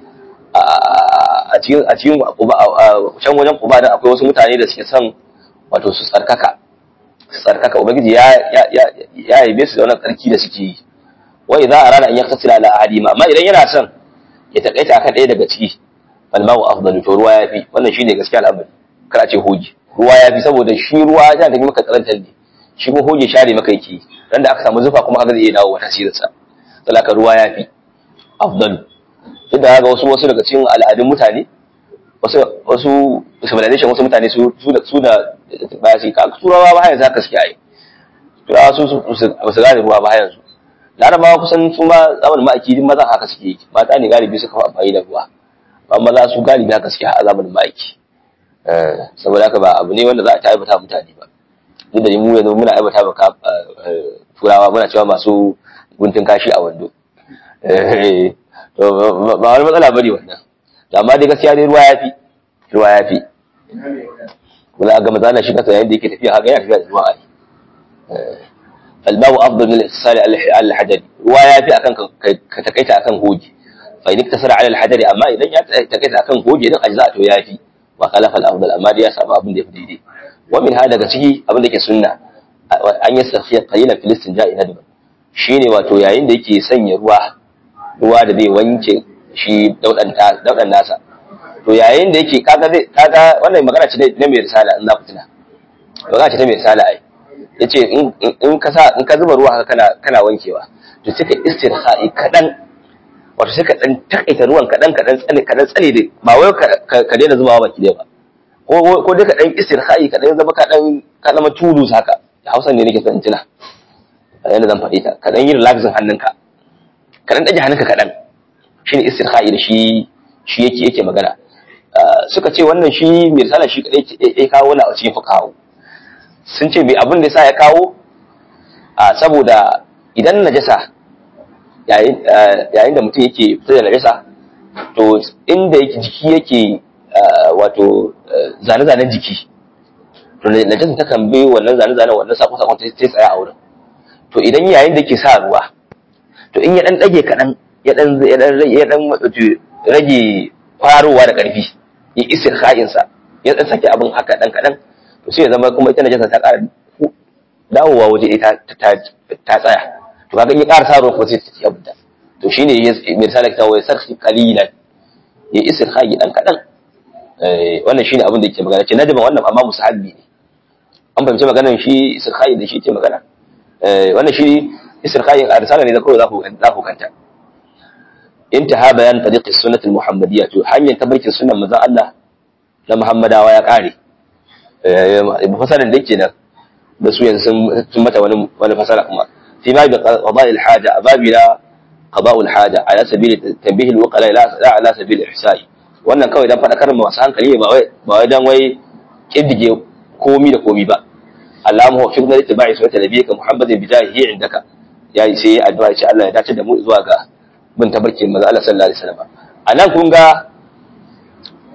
a cikin a cikin can wajen kuba da akwai wasu mutane da suke son wato su tsarkaka su tsarkaka ubangiji ya ya ya yabe su da wannan tsarki da suke yi wai za a rana in ya tasila ala ahadima amma idan yana son ya takaita akan ɗaya daga ciki fal ma'u afdalu to ruwa yafi wannan shine gaskiya al'amari kar a ce hoji ruwa yafi saboda shi ruwa yana da maka karantar ne shi ko hoge share maka yake ran da aka samu zufa kuma kaga zai iya dawo tasirin sa talaka ruwa yafi afdal duk da ga wasu wasu daga cikin al'adun mutane wasu wasu civilization wasu mutane su su da su da ba shi ka turawa ba yanzu haka suke ai turawa su su su gane ruwa ba yanzu larabawa kusan su ma zamanin ma'aiki din maza haka suke yi mata ne galibi suka fi amfani da ruwa amma maza su galibi haka suke a zamanin ma'aiki saboda haka ba abu ne wanda za a ta aibata mutane ba duk da mu yanzu muna aibata maka turawa muna cewa masu guntun kashi a wando ba wani matsala bane wannan amma dai gaskiya dai ruwa yafi ruwa yafi wala ga mazana shi kasa yayin da yake tafiya haka yana tafiya da ruwa ai الماء افضل من الاتصال على الحجر ruwa yafi akan ka takaita akan hoji fa idan tasara ala alhajari amma idan ya takaita akan hoji din ajza to yafi wa khalafa al-afdal amma dai ya samu abin da yafi daidai ومن هذا daga ciki abin da ke sunna an yi safiya qalilan fil istinja'i nadban shine wato yayin da yake sanya ruwa ruwa da zai wanke shi daudan ta daudan nasa to yayin da yake kaga zai kaga wannan magana ce na mai risala in za ku tuna magana ce ta mai risala ai yace in in ka sa in ka zuba ruwa haka kana kana wankewa to sai ka istirha'i kadan wato sai ka dan takaita ruwan kadan kadan tsane kadan tsane dai ba wai ka daina zubawa baki dai ba ko dai ka ɗan istirha'i ka ɗan zama ka ɗan ka zama tulus haka hausa ne nake son tuna yadda zan faɗi ta ka ɗan yi relaxing hannunka ka ɗan ɗaje hannunka kaɗan shi ne istirha'i da shi shi yake yake magana suka ce wannan shi mai risala shi kaɗai ya kawo wani a cikin fukawo sun ce mai abin da sa ya kawo a saboda idan najasa yayin da mutum yake fitar da najasa to inda yake jiki yake wato zane-zanen jiki to najasin ta kan bi wannan zane-zanen wannan sako-sakon ta tsaya a wurin to idan yayin da ke sa ruwa to in ya dan dage kaɗan ya dan ya dan ya dan rage farowa da ƙarfi ya isir sa ya dan sake abin haka dan kaɗan to sai ya zama kuma ita najasa ta ƙara dawowa waje ita ta tsaya to kaga in ya ƙara sa ruwa kuma sai ta ci abin to shine misali ta wai sarki qalilan ya isir dan kaɗan wannan shine abin da yake magana ce najma wannan amma musahabi ne an fahimci maganar shi istirkhai da shi yake magana wannan shi istirkhai a risala ne da kawai zaku zaku kanta intaha bayan tariqis sunnah al-muhammadiyya to hanyar tabarkin sunnan manzon Allah na Muhammadawa ya kare fasalan da yake nan da su yanzu sun mata wani wani fasala kuma fi ma bi qada'i al-haja ababila qada'u al-haja ala sabili tanbih al-waqala la ala sabili ihsa'i wannan kawai dan faɗakar ma masu hankali ba wai ba wai dan wai kiddige komi da komi ba Allahumma wa fiqna litiba'i sunnati nabiyyika Muhammadin bi jahihi indaka yayi sai addu'a ce Allah ya dace da mu zuwa ga bin tabarkin manzo Allah sallallahu alaihi wasallam anan kun ga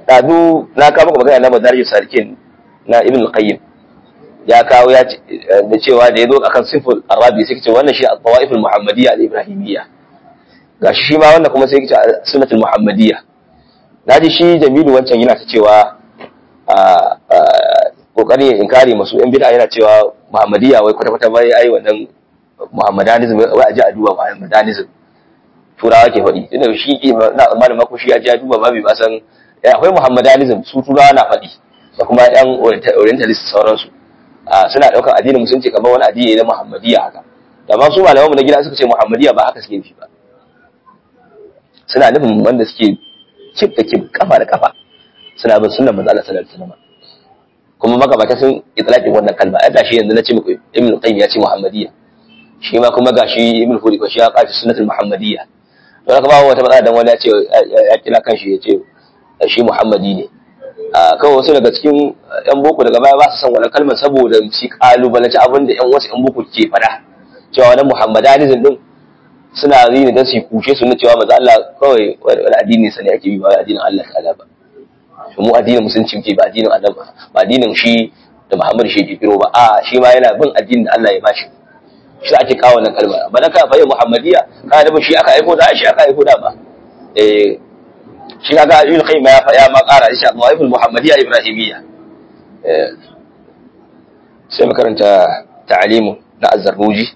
ɗazu na kawo maka magana na madarij salikin na ibn al-qayyim ya kawo ya da cewa da ya zo akan siful arabi sai ce wannan shi al-tawaif al-muhammadiyya al-ibrahimiyya gashi shi ma wannan kuma sai ce sunnatul muhammadiyya naji shi jamilu wancan yana ta cewa a kokari ya inkari masu yan bid'a yana cewa muhammadiyya wai kwata kwata bai ai wannan muhammadanism wai aje a duba muhammadanism turawa ke faɗi tunda shi na tsammanin mako shi ya ji ya duba babu ba san akwai muhammadanism su turawa na faɗi da kuma yan orientalist sauransu suna ɗaukar addinin musulunci kamar wani addini na muhammadiyya haka da ma su malaman mu na gida suka ce muhammadiyya ba haka suke nufi ba suna nufin wanda suke kif da kif kafa da kafa suna bin sunnar manzo Allah sallallahu alaihi wasallam kuma magabata sun itlaqin wannan kalma ai gashi yanzu na ce muku ibn qayyim ya ce muhammadiyya shi ma kuma gashi ibn hudi ko shi ya kafi sunnatul muhammadiyya don haka ba wata matsala dan wani ya ce ya kira kanshi ya ce shi muhammadi ne kawai wasu daga cikin yan boko daga baya ba su san wannan kalmar saboda shi kalubalanci abin da yan wasu yan boko ke faɗa cewa wannan muhammadanism din suna yi ne don su kushe su na cewa maza Allah kawai wani addini sa ne ake bi ba addinin Allah ta'ala ba mu addinin musulunci ke ba addinin Allah ba ba addinin shi da Muhammad shi ke kiro ba a shi ma yana bin addinin da Allah ya bashi shi ake kawo wannan kalmar ba na ka bayyana muhammadiyya ka da shi aka aiko da shi aka aiko da ba eh shi kaga ibn qayyim ya ya ma ƙara insha Allah ibn muhammadiyya ibrahimiyya eh sai makaranta ta'alimu na az-zarruji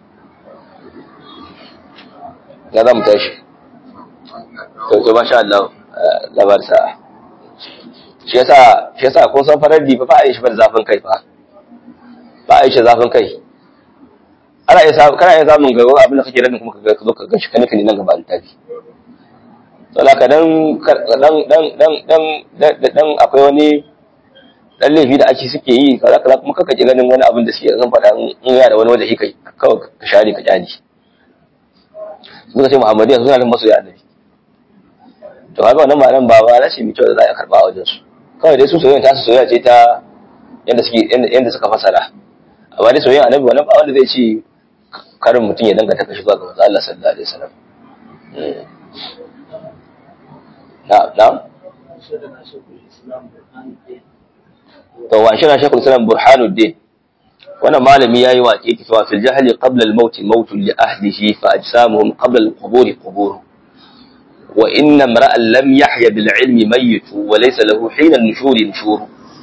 ya za mu tashi to masha Allah labar sa shi yasa shi yasa ko san faradi fa ba a yi shi bar zafin kai fa ba a yi shi zafin kai ana iya samu kana iya samun ga abin da kake radin kuma ka zo ka ga shi kanika ne nan gaba littafi to laka dan dan dan dan dan dan akwai wani dan laifi da ake suke yi kaza kaza kuma kaka ji ganin wani abin da suke zan faɗa in yana da wani wanda kai kawai ka share ka kyani suka ce muhammadiyya suna nan masoya annabi to haka wannan ma'anar ba ba rashi mai kyau da za a karba a wajen su kawai dai su soyayya ta su soyayya ce ta yanda suke yanda suka fasara amma dai soyayya annabi wannan ba wanda zai ce karin mutum ya danganta kashi zuwa ga manzo Allah sallallahu alaihi wasallam na'am na'am to wa shi na shekul islam burhanuddin wannan malami yayi waƙe ki cewa fil jahli qabla al maut maut li ahlihi fa ajsamuhum qabla al qubur qubur wa inna imra'an lam yahya bil ilmi mayyit wa laysa lahu hina an nushur nushur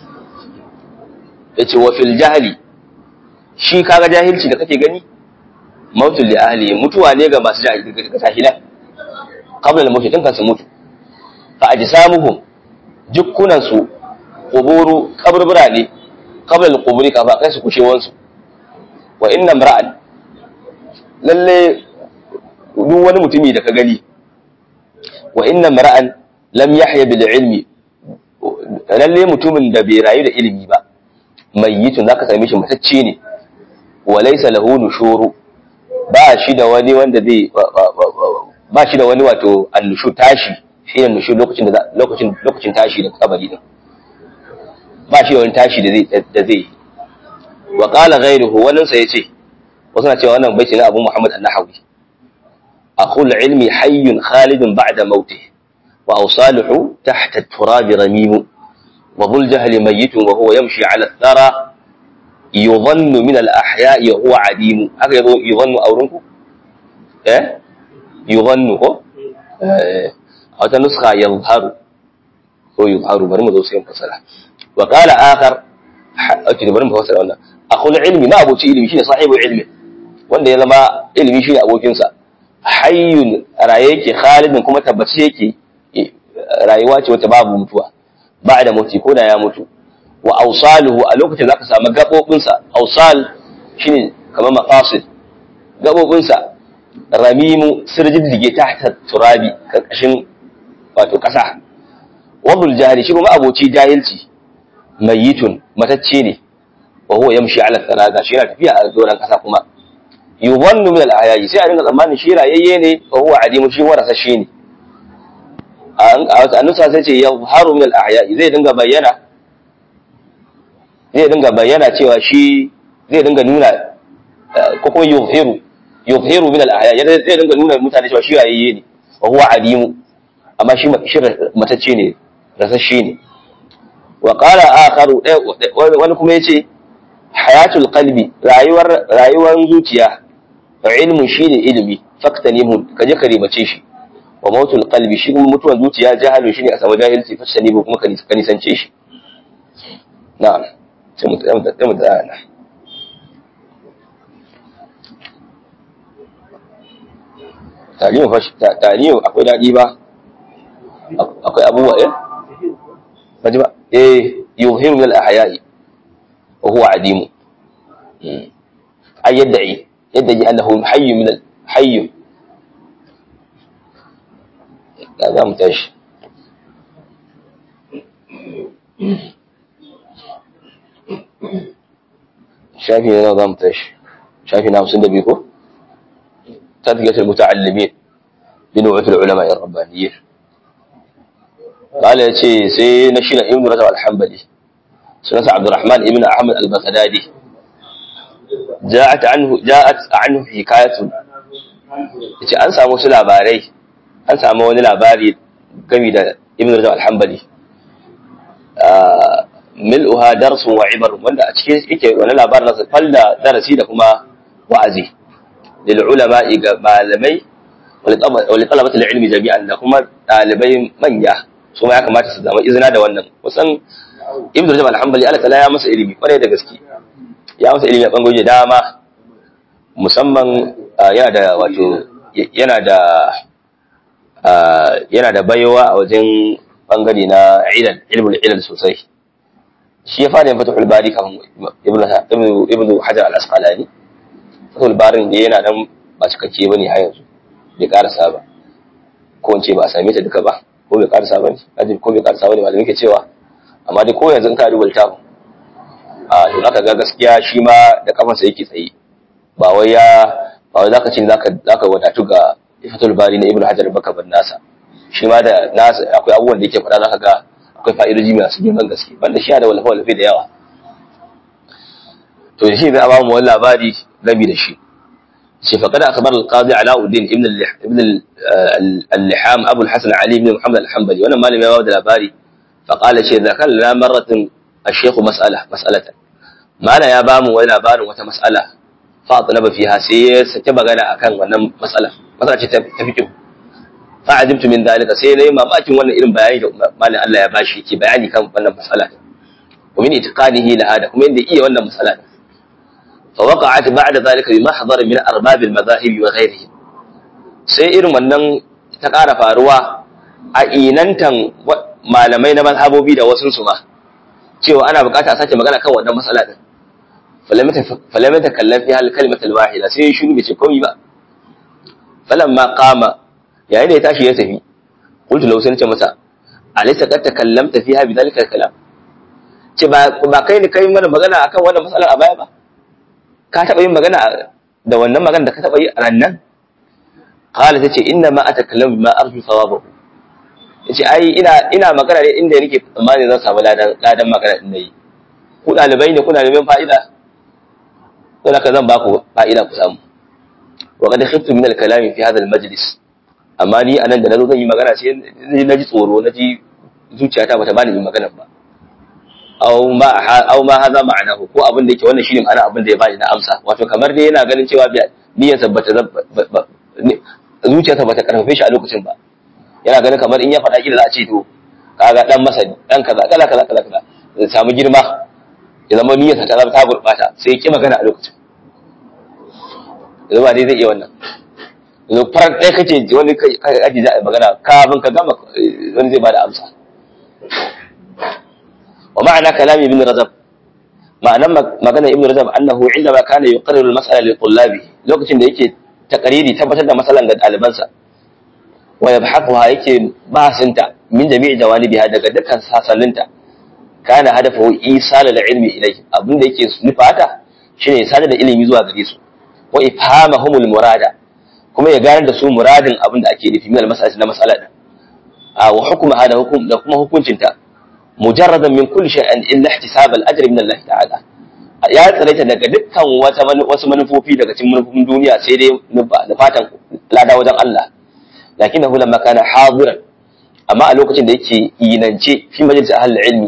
yace wa fil jahli shi kaga jahilci da kake gani maut li ahli mutuwa ne ga masu jahilci ga tahilan qabla al maut din kan su mutu fa ajsamuhum jukkunan su quburu kaburbura ne qabla al-quburi ka ba kai su kushewan su wa inna imra'an lalle duk wani mutumi da ka gani wa inna imra'an lam yahya bil ilmi lalle mutumin da bai rayu da ilimi ba mayyitun zaka same shi matacce ne wa laysa lahu nushuru ba shi da wani wanda zai ba shi da wani wato annushu tashi shi ne nushu lokacin da lokacin lokacin tashi da kabari din ba shi wani tashi da zai wa qala ghayruhu wannan sai yace wasu na cewa wannan baiti na Abu Muhammad an-Nahawi akhul ilmi hayyun khalidun ba'da mautih wa awsaluhu tahta at-turab ramim wa dhul jahli mayyitun wa huwa yamshi 'ala ath-thara yudhannu min al-ahya'i huwa 'adim haka yazo yudhannu aurunku eh yudhannu ko eh a wata nuskha yadhharu ko yudharu bari mu zo sai mu fasara وقال آخر أكيد bari mu fassara wannan akhul ilmi ma abuci ilmi shine sahibu ilmi wanda ya zama ilmi shine abokin sa hayyun raye yake khalidin kuma tabbaci yake rayuwa ce wata babu mutuwa ba da mutu ko da ya mutu wa awsaluhu a lokacin zaka samu gabobin sa awsal shine kamar maqasid gabobin sa ramimu sirjiddige tahta turabi karkashin wato kasa wadul jahili shi kuma aboci jahilci mayyitun matacce ne wa huwa yamshi ala thalaga shi yana tafiya a doran kasa kuma yuwannu min al-ahyayi sai a dinga tsammanin shi rayayye ne wa huwa adimu shi warasa shi ne a nusa sai ce yadhharu min al-ahyayi zai dinga bayyana zai dinga bayyana cewa shi zai dinga nuna ko kuma yuzhiru yuzhiru min al-ahyayi zai dinga nuna mutane cewa shi rayayye ne wa huwa adimu amma shi matacce ne rasashe ne wa qala akharu wani kuma yace hayatul qalbi rayuwar rayuwar zuciya ilmu shine ilimi faktanimu kaje ka ribace shi wa mautul qalbi shi kuma mutuwar zuciya jahalu shine a samu jahilci faktanimu kuma ka nisance shi na'am sai mu sai mu tsaya tarihin fashi tarihin akwai daɗi ba akwai abubuwa eh baji ba eh yuhiru min al-ahya'i wa huwa adimu ay yad'i yad'i annahu hayy min al-hayy da za mu tashi shafi ne za mu tashi shafi na hamsin da biyu ko تذكرة المتعلمين بنوع العلماء الربانيين قال يتي سي نشينا ابن رجب الحنبلي سنة عبد الرحمن ابن أحمد البغدادي جاءت عنه جاءت عنه حكاية yace an samu su labarai an samu wani labari game da ibn rajab al-hanbali mil'uha darsun wa ibar wanda a cikin yake wani labarin nasa falla darasi da kuma wa'azi lil ulama ga malamai wa li talabati ilmi jami'an da kuma dalibai manya su ma ya kamata su zama izina da wannan kusan ibn rajab al-hanbali Allah ta'ala ya masa ilimi kwarai da gaske ya masa ilimi a bangoje dama musamman yana da wato yana da yana da baiwa a wajen bangare na ilal ilmul ilal sosai shi ya fara yin fatahul bari kan ibnu ibnu hajar al-asqalani fatahul barin da yana nan ba cikakke bane har yanzu bai karasa ba ko in ce ba a same ta duka ba ko bai karasa ba ne ajin ko bai karasa ba ne malamin ke cewa amma dai ko yanzu in ka duba littafin a to zaka ga gaskiya shi ma da kafansa yake tsaye ba wai ya ba wai zaka ce zaka zaka wadatu ga fatul bari na ibnu hajar baka ban nasa shi ma da nasa akwai abubuwan da yake faɗa zaka ga akwai fa'idoji masu girman gaske banda shi da walfa walfa da yawa to shi zai ba mu wani labari rabi da shi shi faqad akhbar al-qadi alauddin ibn ibn al-liham abu al-hasan ali ibn muhammad al-hanbali wannan malami ya ba da labari faqala shi zakar lana marratin الشيخ مسألة مسألة ما لا يا بامو ولا بارو wata mas'ala فاطلب فيها sai ya sake magana akan wannan mas'ala mas'ala ce ta fiqh fa ajibtu min dalika sai nayi mamakin wannan irin bayani da malin Allah ya bashi yake bayani kan wannan mas'ala wa min itiqanihi laha da kuma yanda iya wannan mas'ala fa waqa'at ba'da dalika bi mahdar min arbab al madahib wa ghayrihim sai irin wannan ta ƙara faruwa a inantan malamai na mazhabobi da wasu su ma cewa ana bukata a sake magana kan wannan matsala din falamata kallon fi hal kalimatul wahida sai shiru bai ce komai ba falamma qama yayin da ya tashi ya tafi qultu law sai ce masa alaysa qad takallamta fiha bi dhalika kalam ce ba ba kai ne kai mana magana akan wannan matsalar a baya ba ka taba yin magana da wannan magana da ka taba yi a rannan qala sai ce inna ma atakallamu bima arju thawabahu yace ai ina ina magana ne inda nake tsammani zan samu ladan ladan magana din nayi ku dalibai ne kuna neman fa'ida to haka zan ba ku fa'ida ku samu wa qad khiftu min al-kalam fi hadha al-majlis amma ni anan da nazo zan yi magana sai naji tsoro naji zuciyata bata bani yin magana ba aw ma aw ma hadha ma'anahu ko abin da yake wannan shine ma'ana abin da ya bani na amsa wato kamar dai yana ganin cewa niyyarsa bata zuciyarsa bata karfafe shi a lokacin ba yana ganin kamar in ya faɗa kila za a ce to kaga dan masani dan kaza kaza kaza kaza kaza ya samu girma ya zama niyyarsa ta zama ta gurbata sai ya ki magana a lokacin yanzu ba dai zai iya wannan yanzu farar ɗaya kace wani aji za a magana kafin ka gama wani zai bada amsa wa ma'ana kalami ibn rajab ma'anan magana ibn rajab annahu indama kana yuqarriru al-mas'ala li tullabi lokacin da yake takariri tabbatar da masalan ga ɗalibansa wa yabhathuha yake basinta min jami'i jawanibiha daga dukkan sasanninta kana hadafu isala ilmi ilai abinda yake nufata shine ya sadar da ilimi zuwa gare su wa ifhamahumul murada kuma ya gane da su muradin abinda ake nufi min al-mas'alati na mas'ala din a wa hukuma hada hukum da kuma hukuncinta mujarradan min kulli shay'in illa ihtisab al-ajr min Allah ta'ala ya tsaraita daga dukkan wata wasu manufofi daga cikin manufofin duniya sai dai da fatan lada wajen Allah lakinnahu lamma kana hadiran amma a lokacin da yake yinance fi majalis ahlul ilmi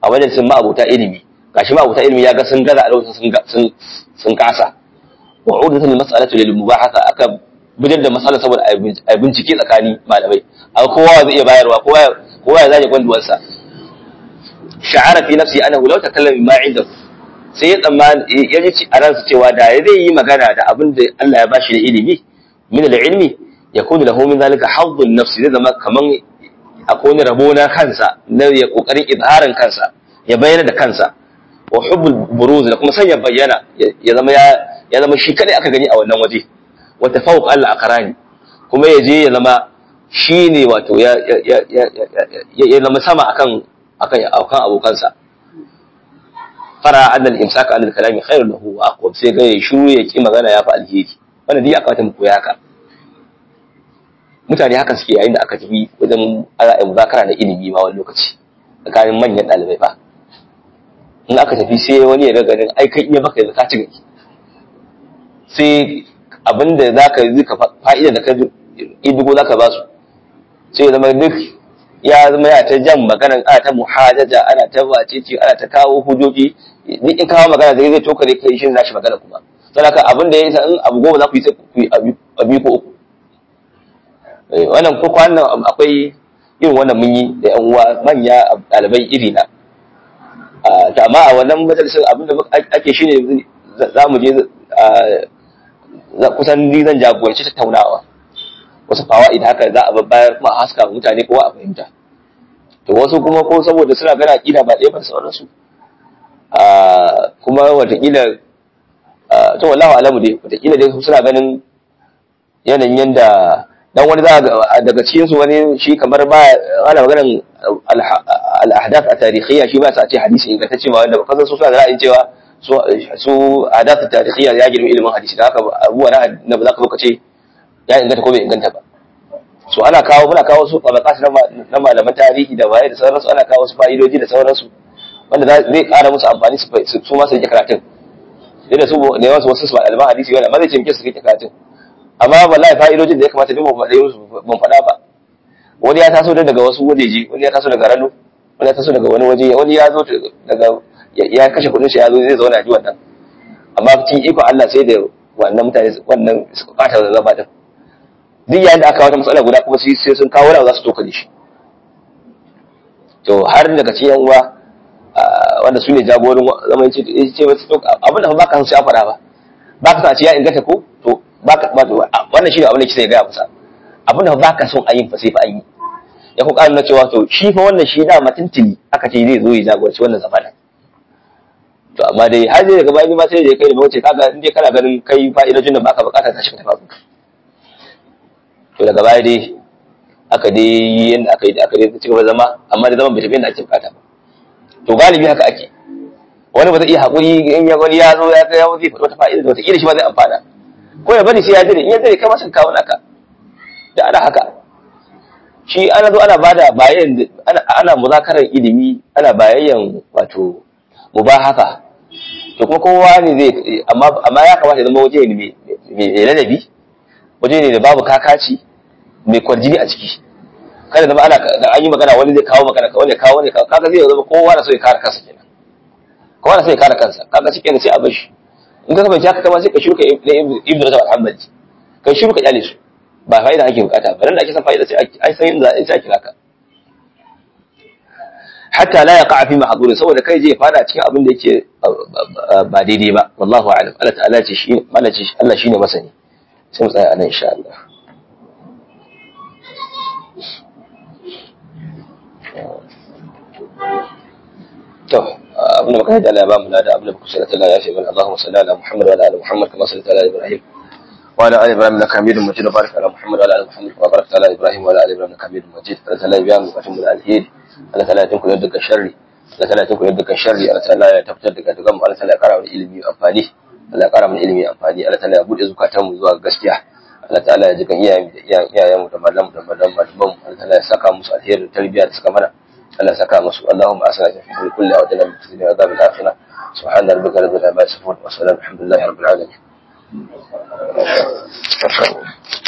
a majalisin ma'abuta ilimi gashi ma'abuta ilimi ya ga sun gaza a lokacin sun sun kasa wa udatul mas'alatu lil mubahatha aka bijar da mas'ala saboda a bincike tsakani malamai a kowa zai iya bayarwa kowa kowa ya zage gwanduwarsa sha'ara fi nafsi annahu law takallama ma inda sai ya tsammani ya ji a ransa cewa da zai yi magana da abin da Allah ya bashi da ilimi min al-ilmi yakunu lahu min zalika hazzun nafsi zai zama kaman akwai wani rabo na kansa na ya kokarin izharin kansa ya bayyana da kansa wa hubbul buruz da kuma sanya bayyana ya zama ya zama shi kadai aka gani a wannan waje wa tafawuq Allah aqrani kuma ya je ya zama shine wato ya ya ya zama sama akan akan akan abokansa fara annal imsaka anil kalami khairun lahu wa aqwam sai ga shiru ya ki magana ya fa alheri wannan dai aka wata mu koya haka mutane haka suke yayin da aka tafi wajen ala muzakara na ilimi ma wani lokaci tsakanin manyan ɗalibai ba in aka tafi sai wani ya ganin ai kai iya baka yanzu ka ci gari sai abinda za ka yi ka fa'ida da ka idigo za ka ba su sai ya zama duk ya zama ya ta jan maganan ana ta muhajaja ana ta wacece ana ta kawo hujjoji duk in kawo magana zai zai tokare kai shi nashi magana kuma sai haka abin da ya yi in abu goma za ku yi sai ku yi abu ko uku wannan ko kwanan akwai irin wannan mun yi da yan uwa manya ɗalibai iri na ta amma a wannan majalisar abin da ake shine za mu je kusan ni zan jagoranci tattaunawa wasu fawaid haka za a bayar kuma a haska mutane kowa a fahimta to wasu kuma ko saboda suna gana kila ba ɗaya ba sauransu kuma watakila to wallahu alamu dai watakila dai suna ganin yanayin yanda dan wani za daga cikin su wani shi kamar ba ana maganar al-ahdath at-tarikhiyya shi ba sa ce hadisi ingantacce ma wanda kasan su suna da ra'ayin cewa su su ahdath at-tarikhiyya ya girmi ilimin hadisi da haka abuwa na ba za ka zo ka ce ya inganta ko bai inganta ba so ana kawo muna kawo su tabaqat na malaman tarihi da waye da sauransu ana kawo su fa'idoji da sauransu wanda zai ƙara musu amfani su ma su rike karatun da su ne wasu wasu su ba alman hadisi wanda ma zai ce muke su rike karatun amma wallahi fa'idojin da ya kamata duk mu faɗe musu ban faɗa ba wani ya taso daga wasu wajeji wani ya taso daga rano wani ya taso daga wani waje wani ya zo daga ya kashe kuɗin shi ya zo zai zauna ji wannan amma cikin ikon Allah sai da wannan mutane wannan suka ɓata da zama din duk yayin da aka wata matsala guda kuma sai sun kawo wani za su toka da shi to har daga cikin yan uwa wanda su ne jagorin zaman ce ce abin da ba ka san sai a faɗa ba ba ka san a ce ya inganta ko to baka ba wannan shine abin da kike gaya masa abin da baka son a yin fa sai fa an yi ya ku ƙara cewa to shi fa wannan shi da matuntuni aka ce zai zo ya jagoranci wannan zamanin to amma dai har zai daga bayan ma sai da kai da mace kaga in dai kana ganin kai fa'idojin da baka bukata ta shi ka tafi to daga baya dai aka dai yi yanda aka yi aka dai ci gaba zama amma da zaman bai tafi yanda ake bukata ba to galibi haka ake wani ba zai iya haƙuri in ya wani ya zo ya ga ya zai faɗi wata fa'ida da wata ƙila shi ma zai amfana ko ya bari sai ya dire in ya dire kai masa kawo naka da ana haka shi ana zo ana bada bayan ana ana muzakarar ilimi ana bayayyan wato mubahaka to kuma kowa ne zai amma amma ya kamata ya zama waje ne mai ladabi waje ne da babu kakaci mai kwarjini a ciki kada zama ana da an yi magana wani zai kawo magana wani kawo wani kawo kaga zai zama kowa na so ya kare kansa kenan kowa na so ya kare kansa kaga shi kenan sai a bar shi in ka kamanci haka kama sai ka shuka ibnu rajab al-hanbali kai shuka kyale su ba fa'ida ake bukata ba dan da ake san fa'ida sai ai san inda sai ake haka hatta la yaqa fi mahdhurin saboda kai je fada cikin abin da yake ba daidai ba wallahu a'lam Allah ta'ala ce shi malaci Allah shine masani sai mu tsaya anan insha Allah to abin da muka haɗa Allah ya ba mu lada abin da muka sallallahu Allah ya fi mana Allahumma salli ala Muhammad wa ala ali Muhammad kama sallaita ala Ibrahim wa ala ali Ibrahim innaka Hamidum Majid wa barik ala Muhammad wa ala ali Muhammad kama barakta ala Ibrahim wa ala ali Ibrahim innaka Hamidum Majid Allah ta'ala ya biya mu bukatun mu da alheri Allah ta'ala ya tunku da dukkan sharri Allah ta'ala ya tunku da dukkan sharri Allah ta'ala ya tabbatar da dukkan mu Allah ta'ala ya kara mana ilimi amfani Allah ya kara mana ilimi amfani Allah ta'ala ya bude zukatan mu zuwa gaskiya Allah ta'ala ya jikan iyayen iyayen mu da malamu da malamu malamu Allah ta'ala ya saka musu alheri da tarbiyya da suka mana Allah saka musu Allahumma asna fi kulli wa dana bi adab al-akhirah subhana rabbika rabbil izzati amma yasifun wa salamun alhamdulillahi rabbil alamin